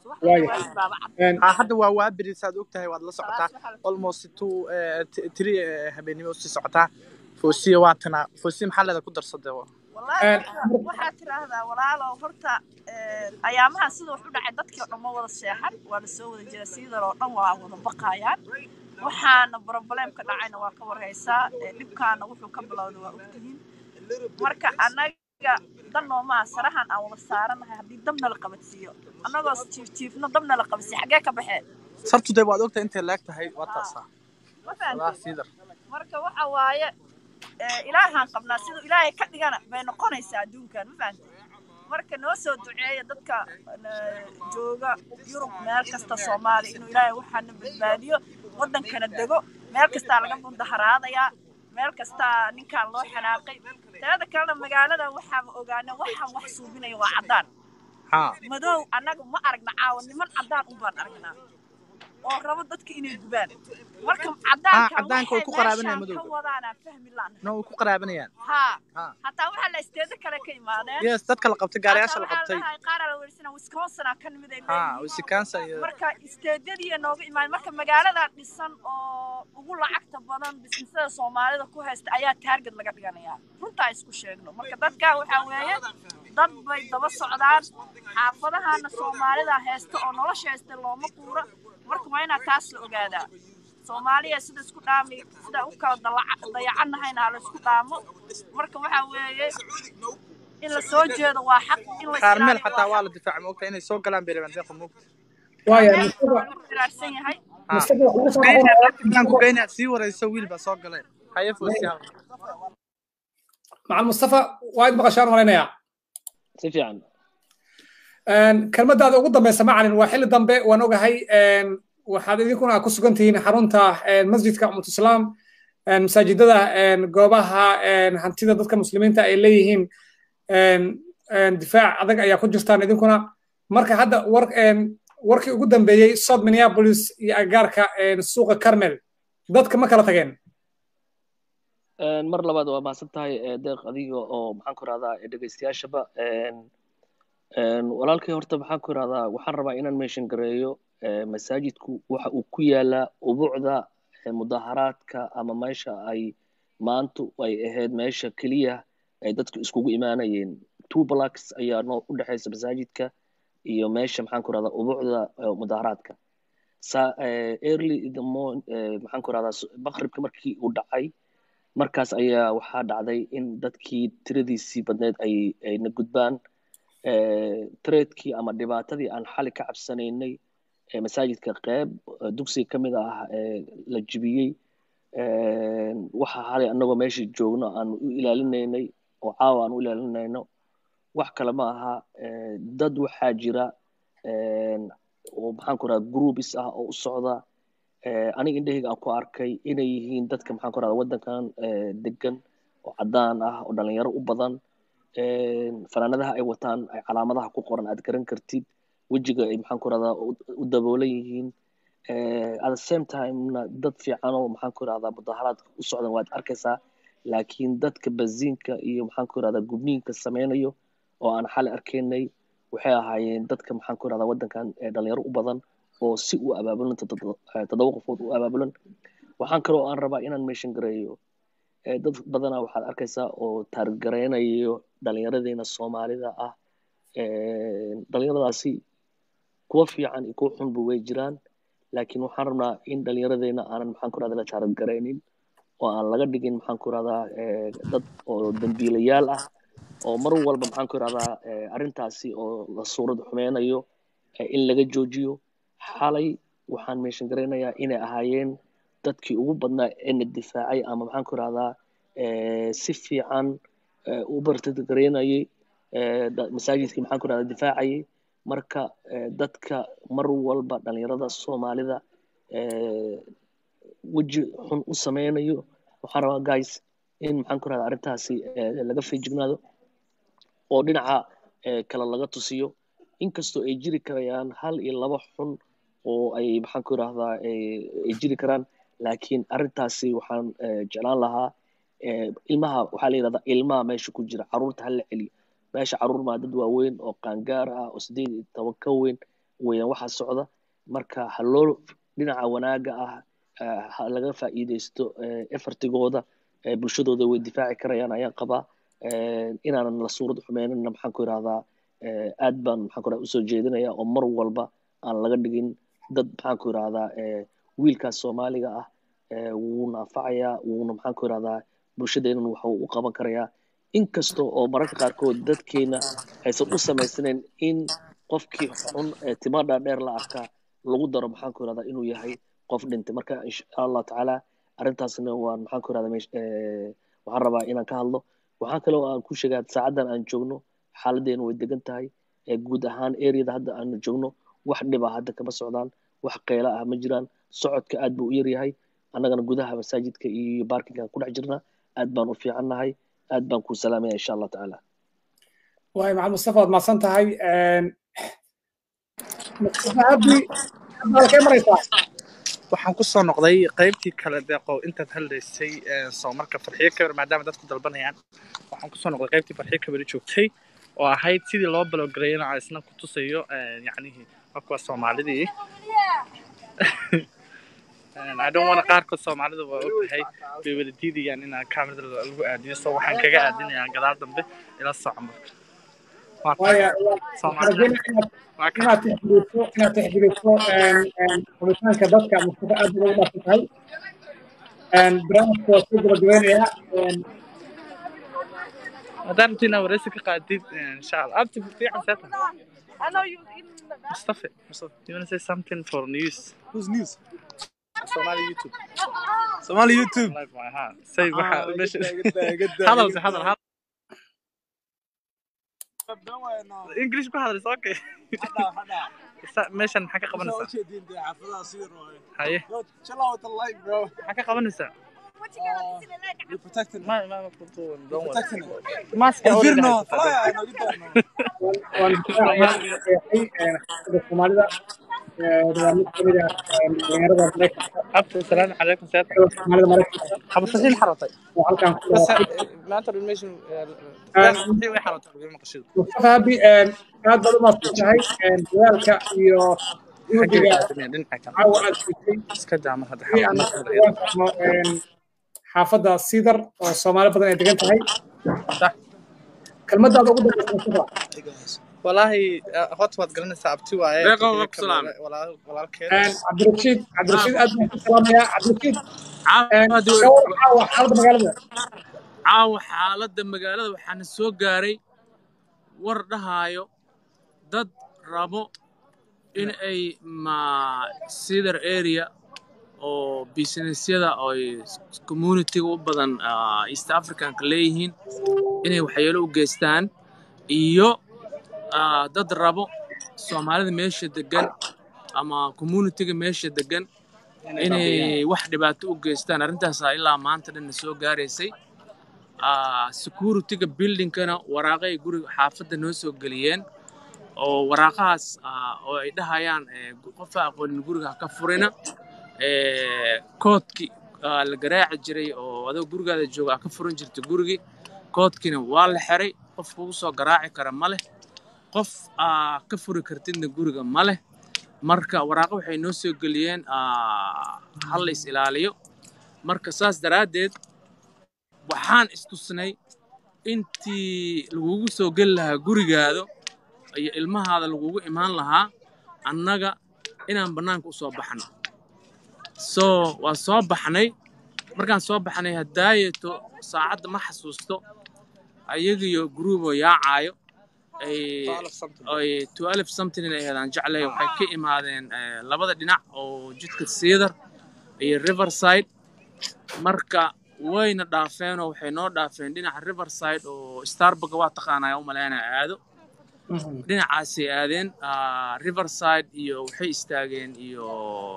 subaxdii Waayo. waajib baaba cad Een, ha hadda waa waaberi saad ogtahay waad la socotaa Salaas waxaa la- almost two eh, t- three eh, habeenimo usii socotaa foosiya waatana foosiya maxaa leeda ku darsade wallaahi Een, horta waxaad tiraahdaa walaalow horta een, ayaamaha sida wax u dhacay dadkii oo dhan ma wada seexan waa la soo wada jira sidar oo dhan waa wada baqayaan waxaana problemka dhacayna waa ka warhaysaa ee, dhibkaana wuxuu ka bilowday waa ogtihiin marka annaga dan noomaa sarahan aan wada saaranahay haddii dabna la qabadsiiyo annagoo jiif jiifno dabna la qabadsiiyo xaggee ka baxee sabtu dee waad ogtahay intay leeg tahay waa taasaa ma walaa fahamtay siidar marka waxa waaye ee, ilaahaan qabnaa siduu ilaahay ka dhigana bay noqonaysaa adduunkan ma fahamtay marka noo soo duceeya dadka ee, jooga yurub meel kasta soomaaliya inuu ilaahay waxaana badbaadiyo waddankana dego meel kastaa laga mudaharaadayaa meel kastaa ninkaan loo xanaaqay teeda kalena magaalada waxaaba ogaana waxaan wax suubinaya waa caddaan ha madow annaga ma aragna caawa niman caddaan un baan aragnaa oo rabo dadka inay gubaan marka caddaanka caddaanka way ku qaraabanayaan ka madowga. wadaanaan fahmi laana no way ku qaraabanayaan haa ha hataa waxaa la isteeda kale ka imaadeen yes dadka la qabtay gaariyaasha la Hataa qabtay waxaa la dhahay qaar la weersana wisconsin aa ka nimid ay ha leeyihiin wisconsin iyo marka isteedyadii nooga imaan marka magaalada dhisan oo ugu lacagta badan bisnisada soomaalida ku haysta ayaa taarget laga dhiganayaa runtaa isku sheegno marka dadka waxaa weeye dad bay daba socdaan xaafadahana soomaalida haysta oo nolosha haysta looma quuro marka waa inaa taas la ogaadaa soomaaliya sida isku dhaami sida u kala dalaca- dayacanahayna ha la isku dhaamo marka waxaa weeye in la soo jeedo waa xaq in la qaar meel islaaliyo xataa waa waa xaq la difaaca ma ogtahay inay soo galaan bay rabaan deeqa moogta waayo waa mustafa lagu firaarsan yahay ha mustafa wax ugu soo geyna noqonaya dadkaan ku geyna sii warayso wiil baa soo galay haye foosiya macal mustafa waa id maqashaan malaynayaa si fiican kelmadaada ugu dambeysa macalin waa xilli dambe waan ogahay een, waxaad idinkuna ku sugan tihiin xarunta een, masjidka ummat islaam een, masaajidada een, goobaha een, hantida dadka muslimiinta ay leeyihiin een, een, difaac adag ayaa ku jirtaan idinkuna marka hadda war een, warkii ugu dambeeyey south minneapolis iyo agagaarka een, suuqa carmel dadka ma kala tageen Een, mar labaad waa mahadsan tahay ee, deeq adiga oo maxaan ku rahdaa dhegeystayaashaba een, een, walaalkay horta maxaan ku rahdaa waxaan rabaa inaan meeshan gareeyo ee, masaajidku waxa uu ku yaalaa ubuucda ee, mudaharaadka ama meesha ay maantu ay ahayd meesha keliya ay dadku iskugu imaanayeen two blocks ayaa noo u dhexeysa masaajidka iyo meesha maxaan ku rahdaa ubuucda ee, mudaharaadka sa ee, early in the morn ee, maxaan ku rahdaa maqribka markii uu dhacay markaas ayaa waxaa dhacday in dadkii tiradiisii badneed ay ayna gudbaan tradekii ama dhibaatadii aan xali ka cabsanaynay ee masaajidka qeyb eh, dugsiga ka mid ah ee la jibiyey waxa xalay annagoo meeshii joogno aan u ilaalinaynay oo caawa aan u ilaalinayno wax kale ma aha eh, dad waxaa jira eh, oo maxaan ku raha groups ah oo u socda eh, aniga indhahayga aan ku arkay inay yihiin dadka maxaan ku rahda waddankan eh, degan oo caddaan ah oo dhalinyaro u badan eh, fanaanadaha ay wataan ay calaamadaha ku qoran aad garan kartid wejiga ay maxaan ku rahdaa u daboolan yihiin eh, at the same time-na dad fiican oo maxaan ku rahdaa mudaharaadka u socdan waad arkaysaa laakiin dadka baziinka iyo maxaan ku rahdaa gubniinka sameynayo oo aan xali arkaynay waxay ahaayeen dadka maxaan ku rahdaa waddankan ee dhalinyaro u badan oo si u abaabulan toddoba eh, toddoba qofood u abaabulan waxaan kaloo aan rabaa inaan meeshan gareeyo eh, dad badanaa waxaad arkaysaa oo taargareynayo dhalinyaradeenna soomaalida ah eh, dhalinyaradaasi kuwa fiican iyo kuwa xunba way jiraan laakiin waxaan rabnaa in dhalinyaradeenna aanan maxaan ku rahdaa la taargareynin oo aan laga dhigin maxaan ku rahdaa eh, dad oo dambiilayaal ah oo mar walba maxaan ku rahdaa eh, arrintaasi oo la suurad xumeynayo eh, in laga joojiyo xalay waxaan meeshan garaynayaa inay ahaayeen dadkii ugu badnaa ee na difaacay ama maxaan ku rahdaa eh, si fiican eh, u bartagareynayay eh, da- masaajidkii maxaan ku rahdaa difaacayay marka eh, dadka mar walba dhalinyarada soomaalida eh, weji xun u sameynayo waxaan rabaa guys in maxaan ku rahdaa arrintaasi eh, laga feejignaado oo dhinaca eh, kale laga tusiyo inkastoo ay jiri karayaan hal iyo laba xun oo ay maxaan ku irahdaa ay jiri karaan laakiin arrintaasi waxaan eh, jeclaan lahaa eh, ilmaha waxaa la yidhahdaa ilmaha meesha ku jira caruurta hala celiyo meesha caruur maa dad waaweyn oo qaangaar ah oo sideed iyo toban ka weyn weeyaan waxaa socda marka ha loo dhinaca wanaaga ah eh, ha laga faa'iidaysto eh, effortigooda eh, bulshadooda way difaaci karayaan ayaan qabaa Eh, inaanan la suurad xumeynina maxaan ku irahdaa eh, aad baan maxaan ku irahdaa usoo jeedinaya oo mar walba aan laga dhigin dad maxaan ku irahdaa eh, wiilkaas soomaaliga ah eh, wuuna anfacayaa wuuna maxaan ku irahdaa bulshadeenan waxa uu u qaban karayaa inkasta oo mararka qaarkood dadkeena aysan u samaysnayn in qofkii xun ee tima dhaadheer la arkaa lagu daro maxaan ku irahdaa inuu yahay qof dhintay marka insha allah tacaala arrintaasna waan maxaan ku irahdaa meesh- eh, waxaan rabaa inaan ka hadlo waxaan kaloo aan ku sheegaa saacadan aan joogno xaaladeenu way degan tahay ee guud ahaan areada hadda aanu joogno wax dhiba hadda kama socdaan wax qeyla ah ma jiraan socodka aad buu u yaryahay annagana gudaha masaajidka iyo baarkingaan ku dhex jirnaa aad baan u fiicannahay aad baan kuu salaamaya insha allah tacaala waay maxamed mustafa waad mahadsan tahay mustafa abdi hadda halkee maraysaa waxaan ku soo noqday qaybtii kale deeqow intaad hadlaysay ee, soo marka farxiyo kabar maadaama dadku dalbanayaan waxaan ku soo noqday qaybtii farxiyo kabari joogtay oo ahayd sidii loo balogarayn oo isna ku tusayo ee, yacnihii waa kuwa soomaalidii I don't want qaarkood soomaalida waa ogtahay bay wada diidayaan in kaamirada lagu aadiyo so waxaan kaga aadinayaa gadaal dambe ila soco marka waa waaya soomaalida waa ka inaad tixgeliso inaad tixgeliso rabitaanka dadka mustafa aad bay ugu dhaafsan tahay barnaamijka waa soo gabagabeynayaa haddaan rabto inaad wareysi ka qaadid insha allah abti fiican seeta Mustafa, Mustafa, you want to say something for news? Who's news? Somali YouTube. Somali YouTube. Live my heart. Say Ah, waxa good meesha. day, good day, good day, Hadal, good hadal, day. hadal. English ku hadal, is okay. Sa- Meeshan maxaa ka qabanaysaa? Haye. Maxaa ka qabanaysaa? You're protecting Ma ma ma kuntu don't worry. protecting Mask already Inferno, haysataa. fly, I know, good day, waan difaacayaa xaqiiqay xaafadda soomaalida waa mid kamid ah dhalinyarada maraykanka Abti, salaamu calaykum, seeta. soomaalida maraykanka Haba saxiin xaratay. oo halkan ku Bas dhawaaqay maanta meeshan Ah. saxiin way xaratay lagu maqashido. mustafa abi aad baad u mahadsan tahay dadaalka iyo Xagee juhdiga aadamaya dhinaca kale. caawa aad siisay Iska daa mar hadda si aan xaafadda uga fahmo xaafadda sidar oo soomaali badan ay degan tahay Sax. kelmadaada ugu dambeysa mustafa والله هوت واد garanaysaa abti waaye Deeqo, waa ku salaamay. walaal walaalkeed cabdirashiid cabdirashiid aad baan ku salaamayaa cabdirashiid Caawa ka war caawa xaaladda magaalada caawa xaaladda magaalada waxaana soo gaaray war dhahaayo dad rabo in ay ma cedar area oo businessyada oo ay communityga u badan ah, east africanka leeyihiin inay waxyeelo u geystaan iyo ah, dad rabo soomaalida meesha degan ama communityga meesha degan inay wax dhibaato u geystaan arrintaasaa ilaa maanta dhanna soo gaaraysay Ah, securityga buildingkana waraaqay guriga xaafadda noo soo geliyeen oo waraaqahaas ah, oo ay dhahayaan eh, gu- qofa aqoonin guriga ha ka furina Eh, koodki ah, la garaaci jiray oo adoo gurigaada jooga ha ka furan jirta gurigii koodkiina waa la xiray qof kugu soo garaaci kara ma leh qof aa ka furi kartidna guriga ma leh marka waraaqo waxay noo soo geliyeen ah, ha la is ilaaliyo marka saas daraaddeed waxaan istusnay intii lagugu soo geli lahaa gurigaado iyo ilmahaada lagugu imaan lahaa annaga inaan bannaanka u soo baxno so waa soo baxnay markaan soo baxnay hadaayeto saacadda ma xasuusto ayagiyo gruuboo yaacaayo ay ay 12 something inay ahaydaan jeclay waxay ka imaadeen eh, labada dhinac oo jidka cedar iyo riverside marka wayna dhaafeenoo waxay noo dhaafeen dhinaca riverside oo starbucks waa taqaanaa u malaynaya aado dhinacaasay aadeen ah, riverside iyo waxay istaageen iyo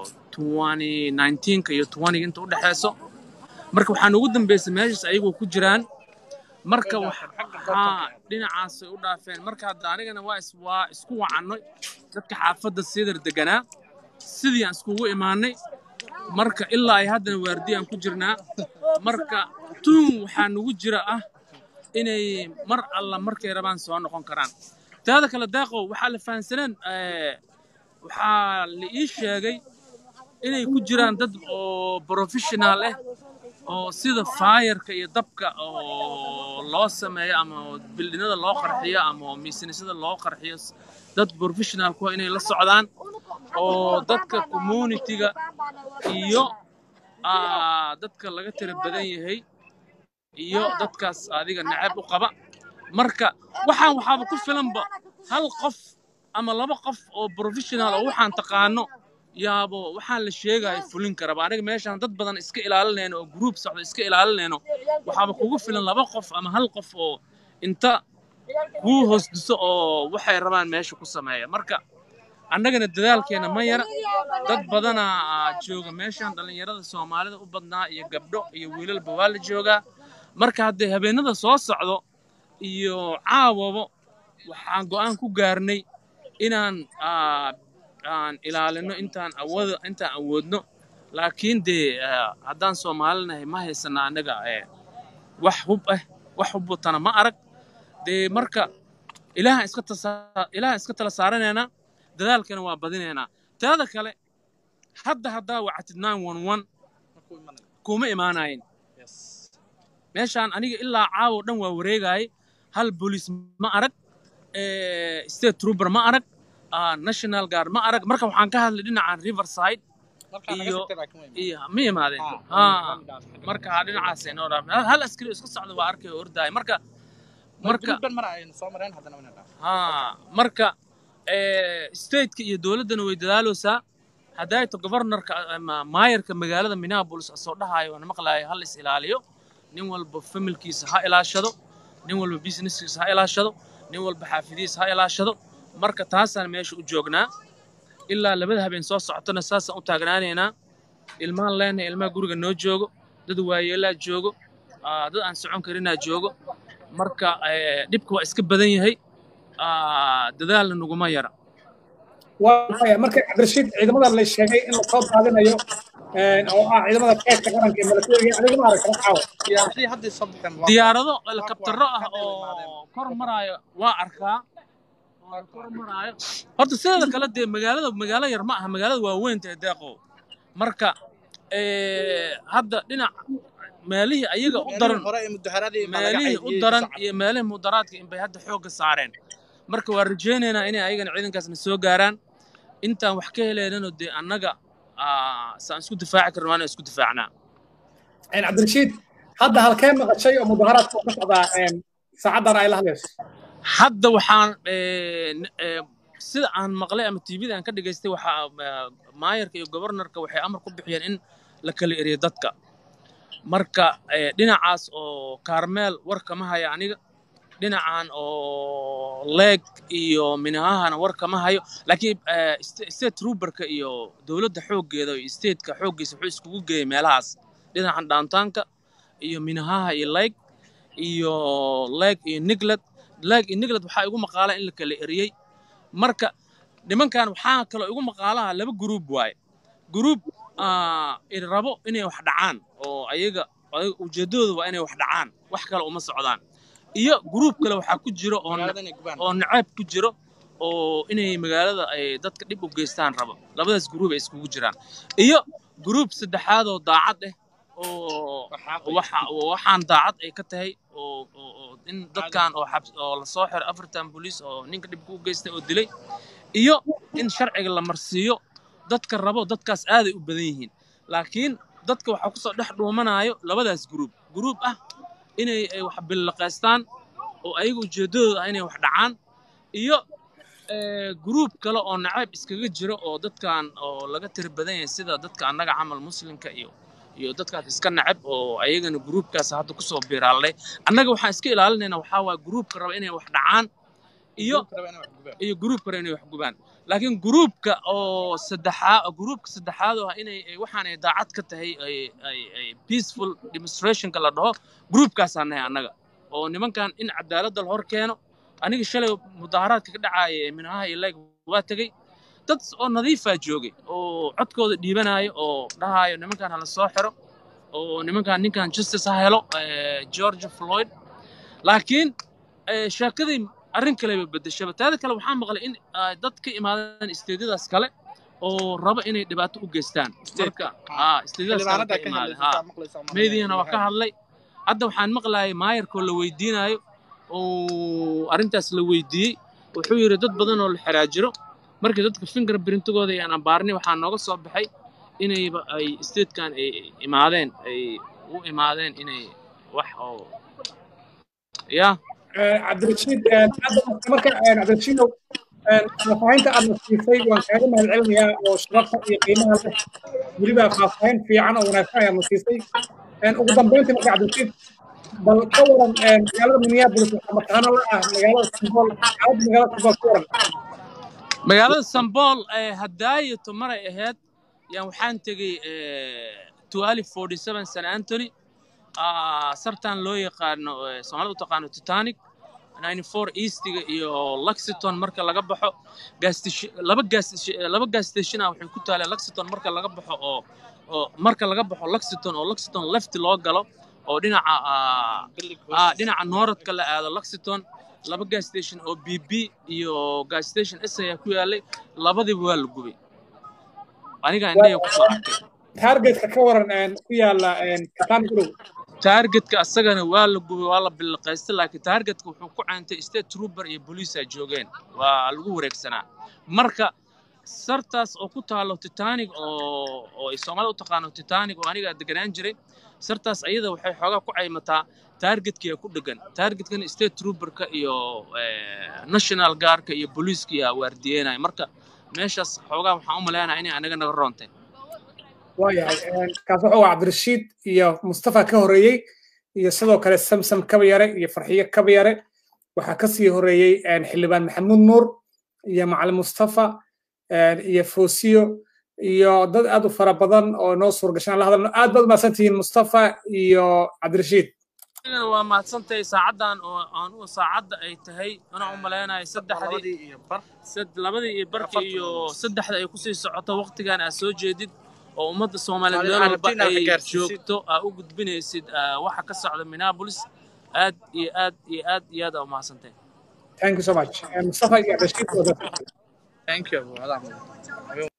2019ka iyo 20 inta u dhexeyso marka waxaan ugu dambeysay meeshaas ayagoo ku jiraan marka waxaa dhinacaasay u dhaafeen marka hadda anigana waa is waa isku wacannay dadka xaafadda siidar deganaa sidii aan iskugu imaanay marka ilaa ay haddana waardiyaan ku jirnaa marka tuun waxaa nugu jira ah inay mar alla markay rabaan soo noqon karaan taada kale daaqow waxaa la fahansaneen eh, waxaa la ii sheegay inay ku jiraan dad oo professional ah oo sida faayarka iyo dabka oo loo sameeyo ama bildhinada loo qarxiyo ama miisanisyada loo qarxiyo dad professional ku inay la socdaan oo dadka communitiga iyo ah, dadka laga tira badan yahay iyo dadkaas adiga necab u qaba marka waxaan waxaaba ku filanba hal qof ama laba qof oo professional oo waxaan taqaano yaabo waxaan la sheegaya fulin karaba aniga meeshaan dad badan iska ilaalinayno oo group socdo iska ilaalinayno waxaaba kugu filan laba qof ama hal qof oo inta kuu hoos dhiso oo waxay rabaan meesha ku sameeya marka annagana dadaalkeena ma yara dad badanaa jooga meeshaan dhallinyarada soomaalida u badnaa iyo gabdho iyo wiilalba waa la joogaa marka haddee habeenada soo socdo iyo caawabo waxaan go'aan ku gaarnay inaan ah, aan ilaalino intaan awoodo intaan awoodno laakiin dee ah, haddaan soomaalinahay ma haysana annaga eh, wax hub ah wax hub watana ma arag dee marka ilaahan iska tasa- ilaahan iska tala saaranaynaa dadaalkana waa badinaynaa taada kale hadda haddaa wacatid 911 kuma imaanayin meeshaan aniga ilaa caawo dhan waa wareegaayay hal booliis ma arag eh, state trooper ma arag ah, national guard ma arag marka waxaan ka hadlay dhinacan riverside iyo iyo ma imaadeen ha marka dhinacaasay noo dhaaf hal askari oo iska socda waa arkay oo ordaaya marka marka ha marka eh, stateka iyo dowladdana way dadaaloosaa haddaayto governorka ama maayarka magaalada minneapolis asoo dhahaayo waan maqlaaya hal is ilaaliyo nin walba familkiisa ha ilaashado nin walba businesskiisa ha ilaashado nin walba xaafidihiisa ha ilaashado marka taasaan meesha u joognaa ilaa labada habeen soo socotona saasaan u taagnaanaynaa ilmaan leenahay ilmaha guriga noo joogo dad waayeelaa joogo ah, dad aan socon karinaa joogo marka eh, dhibka waa iska badan yahay ah, dadaalna naguma yara waaya marka cabdirashiid ciidamada la sheegay in lasoo daadinayo oo ah ciidamada keedka qaranka ee milatariga adiga ma aragta caawa diyaarado helikabtaro ah oo kor maraayo waa arkaa oo kor maraayo horta sideeda kale dee magaalada magaalo yar ma aha magaalada waa weyn tahay deeqow marka eh, hadda dhinac meelihii ayaga u daran meelihii u daran iyo meelihii mudaraadka inbay hadda xoogga saareen marka waa rajaynaynaa inay ayagana ciidankaasna soo gaaraan intaan wax ka heleynano dee annaga ah, saan isku difaaci karna waa inaan isku difaacnaa cabdirashiid hadda halkee maqashay oo mudaharaadka ka socdaa saacaddan ay la hadlayso hadda waxaan eh, n- eh, sida aan maqlay ama tvda aan ka dhagaystay waxaa eh, maayarka iyo gobornarka waxay amar ku bixiyeen in la kala eriyo dadka marka eh, dhinacaas oo kaarmeel war kama haya aniga dhinacan oo leeg iyo minahahana war kama hayo laakiin eh, sta- state trooperka iyo dowladda xooggeeda iyo stateka xooggiisa wuxuu iskugu geeyay meelahaas dhinacan downtownka iyo minahaha iyo leeg iyo leeg iyo niglad leeg iyo niglad waxaa igu maqaala in la kala eriyey marka nimankan waxaa kaloo igu maqaalaha laba gruub waaye gruub ah, i rabo inay wax dhacaan oo ayaga ayaga ujeeddadooda waa inay wax dhacaan wax kale uma socdaan iyo gruub kale waxaa ku jiro oo ne- oo naceeb ku jiro oo inay magaalada ay dadka dhib u geystaan rabo labadaas gruub ay iskugu jiraan iyo gruub saddexaad oo daacad ah oo waxa oo waxaan daacad ay ka tahay oo oo oo in dadkan oo xabs oo la soo xiray afartan booliis oo ninka dhibka u geystay oo dilay iyo in sharciga la marsiiyo dadka rabo dadkaas aaday u badan yihiin laakiin dadka waxaa kusoo dhex dhuumanayo labadaas gruub gruub ah inay ay wax billaqaystaan oo ayaga ujeeddadooda ah inay wax dhacaan iyo eh, gruub kale oo nacayb iskaga jiro oo dadkan oo laga tiri badan yahay sida dadka annaga camal muslimka iyo iyo dadkaas iska nacab oo ayagana gruubkaas hadda kusoo biiraalay annaga waxaan iska ilaalinaynaa waxaa waaya gruubka raba inay wax dhacaan iyo iyo gruub kale inay wax gubaan laakiin gruubka oo saddexaa gruubka saddexaad oo ah inay ay waxaan ay daacad ka tahay ay ay ay peaceful demonstrationka la dhaho gruubkaasaan nahay annaga oo nimankan in cadaaladda la hor keeno aniga shalay mudaharaadka ka dhacaaya ee minaha iyo leeg waa tegey dad oo nadiifaa joogay oo codkooda dhiibanaayo oo dhahaayo nimankan hala soo xiro oo nimankan ninkan justice ha helo eh, george floyd laakiin eh, sheekadii arrin kaleba bedeshaba taada kale waxaa maqlay in ay dad ka imaadeen isteedyadaas kale oo raba inay dhibaato u geystaan marka haa isteedyadaas kale xildhibaanada ka ka imaadeen hadlaysa haa saa maqlaysaa umaleynaya meydiyana waa ka waxaa hadlay hadda waxaan maqlayay maayarkoo la weydiinayo oo arrintaas la weydiiyey wuxuu yidhi dad badan oo la xiraajiro markii dadka fingerprintigooda ayaan ambaarnay waxaa nooga soo baxay inayba ay statekan ay imaadeen ay u imaadeen inay wax oo ya cabdirashiid hadda marka cabdirashiidow faahfaahinta aad na siisay waan kaaga mahad celinayaa oo sharafta iyo qiimaha leh weliba faahfaahin fiican oo wanaagsan ayaad na siisay ugu dambeyntii marka cabdirashiid bal ka waran magaalada minneapolis waxaa mataano la ah magaalada simbool xaaladda magaalada simbool ka waran magaalada sambool ee hadaayato maray ahayd yaan waxaan tegey twelve forty seven san antony ah, sartan loo yaqaano eh, soomaalida u taqaano titanic 94 eastiga iyo lexington marka laga baxo gas station- laba gas station- laba gas station ah waxay ku taaleen lexington marka laga baxo oo oo marka laga baxo lexington oo lexington left loo galo oo dhinaca ah, ah, dhinaca nooradka la aado lexington laba gas station oo bb iyo gas station s ayaa ku yaalay labadiba waa la gubay aniga indhahaya kusoo arkay targetka ka waran ku yaala katani gurow taargetka asagana waa la gubay waa la bilaqaystay laakiin taargetka wuxuu ku caantay state trooper iyo booliisa joogeen waa lagu wareegsanaa marka sartaas oo ku taalo titanic oo oo ay soomaalida u taqaano titanic oo aniga deganaan jiray sartaas ayada waxay xoogaa ku caymataa taargetkiya ku dhegan taargetkana state trooperka iyo eh, national guardka iyo booliiskiya waardiyeynaya marka meeshaas xoogaa waxaan u maleynayaa inay anaga naga roontay waayahay kaas wuxuu ahaa cabdirashiid iyo mustafa ka horreeyey iyo sidoo kale samsam kabayare iyo farxiyo kabayare waxaa ka sii horreeyey xildhibaan maxamuud nuur iyo macalin mustafa iyo foosiyo iyo dad aad u fara badan oo noo suurgashaan la hadalno aad baad umahadsantihiin mustafa iyo cabdirashiid anigana waa mahadsantahay saacaddan oo aan u saacadda ay tahay anaa u malaynayo saddexdii labadii iyo bar sad- labadii iyo barkii iyo saddexda ay kusii socoto waqtigan aad soo jeedid oo ummadda soomaaliyeed meel walba Aragtina ay gaarsiisid. joogto aa u gudbinaysid ah, waxa ka socda minneapolis aad iyo aad iyo aad iyo aad aa u mahadsantahay thank you so much mustafa iyo cabdirashiid waa mahadsantihiin. thank you abu adaa mudan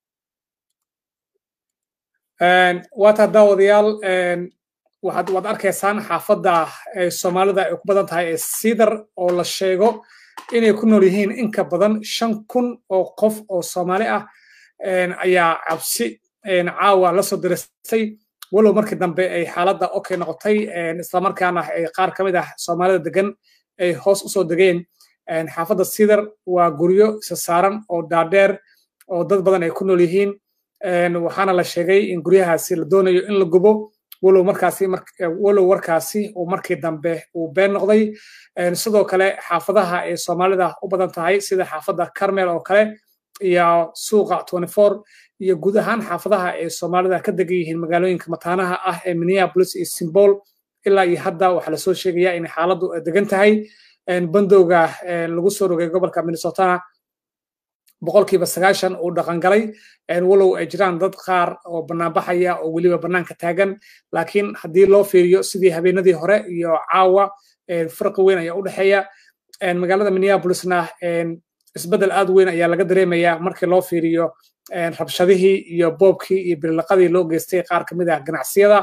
waa taa daawadayaal waxaad waad arkaysaan xaafadda ay soomaalida ay ku badan tahay ee siidar oo la sheego inay ku nool yihiin in ka badan shan kun oo qof oo soomaali ah ayaa cabsi caawa la soo diristay walow markii dambe ay xaaladda okay noqotay islamarkaana ay qaar ka mid ah soomaalida degan ay hoos usoo degeen xaafadda siidar waa guryo isa saaran oo dhaadheer oo dad badan ay ku nool yihiin waxaana la sheegay in guryahaasi la doonayo in la gubo walow markaasi walow warkaasi uu markii dambe uu been noqday sidoo kale xaafadaha ay soomaalida u badan tahay sida xaafadda carmel oo kale iyo suuqa iyo guud ahaan xaafadaha ay soomaalida ka degan yihiin magaalooyinka mataanaha ah ee minneapolis iyo symbol ilaa iyo hadda waxaa lasoo sheegaya in xaaladdu ay degan tahay bandowga lagu soo rogay gobolka minnesota boqolkiiba sagaashan uu dhaqangalay walow ay jiraan dad qaar oo banaanbaxaya oo weliba bannaanka taagan laakiin haddii loo fiiriyo sidii habeenadii hore iyo caawa farqi weyn ayaa u dhexeeya magaalada minneapolisna isbeddel aad weyn ayaa laga dareemaya markii loo fiiriyo rabshadihii iyo boobkii iyo bilaqadii loo geystay qaar ka mid ah ganacsiyada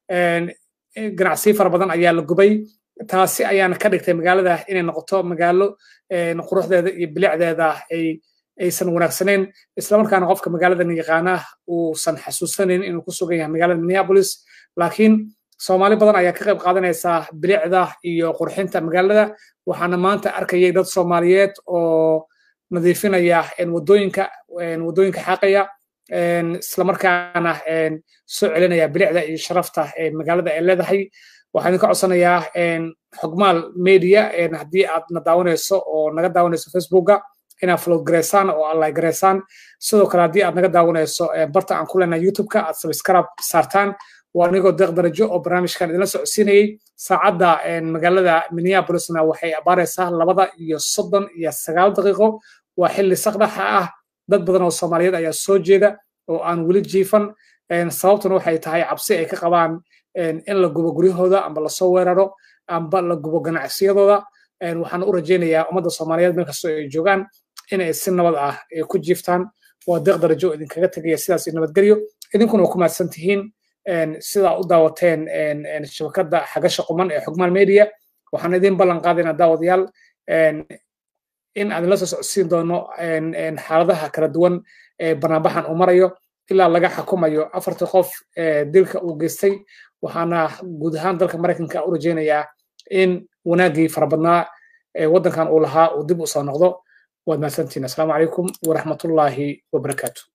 ganacsiyo fara badan ayaa la gubay taasi ayaana ka dhigtay magaalada inay noqoto magaalo quruxdeeda iyo bilicdeeda ay aysan wanaagsanayn islamarkaana qofka magaaladan yaqaana uusan xasuusanayn inuu ku sugan yahay magaalada minneapolis laakiin soomaali badan ayaa ka qayb qaadanaysa bilicda iyo qurxinta magaalada waxaana maanta arkayay dad soomaaliyeed oo nadiifinaya wadooyinka wadooyinka xaaqaya islamarkaana soo celinaya bilicda iyo sharafta magaalada ay leedahay waxaan idinka codsanayaa xogmaal media haddii aad na daawanayso oo naga daawanayso facebooka inaad flood gareysaan oo alla gareysaan sidoo kale haddii aad naga daawanayso barta aan ku leenahay youtube-ka aad subscribe saartaan waa anigoo deeq darajo oo barnaamijkan idinla socodsiinayey saacadda magaalada minneapolisna waxay abaaraysaa labada iyo soddon iyo sagaal daqiiqo waa xilli saqdhaxa ah dad badan oo soomaaliyeed ayaa soo jeeda oo aan weli jiifan sababtuna waxay tahay cabsi ay ka qabaan in la gubo guryahooda amba lasoo weeraro amba la gubo ganacsiyadooda waxaan u rajaynayaa ummadda soomaaliyeed meel kastoo ay joogaan inay si nabad ah ku jiiftaan waa deeq darajo idinkaga tegaya sidaas nabadgelyo idinkuna waa ku mahadsan tihiin sidaa u daawateen shabakadda xagasha quman ee xogmaan media waxaan idin ballan qaadaynaa daawadayaal in aan la soo socodsiin doono xaaladaha kala duwan ee banaanbaxan uu marayo ilaa laga xukumayo afartii qof dilka uu geystay waxaana guud ahaan dalka maraykanka u rajaynayaa in wanaaggii farabadnaa ee waddankan uu lahaa uu dib u soo noqdo waad mahadsantihiin asalaamu calaykum waraxmatullaahi wabarakaatu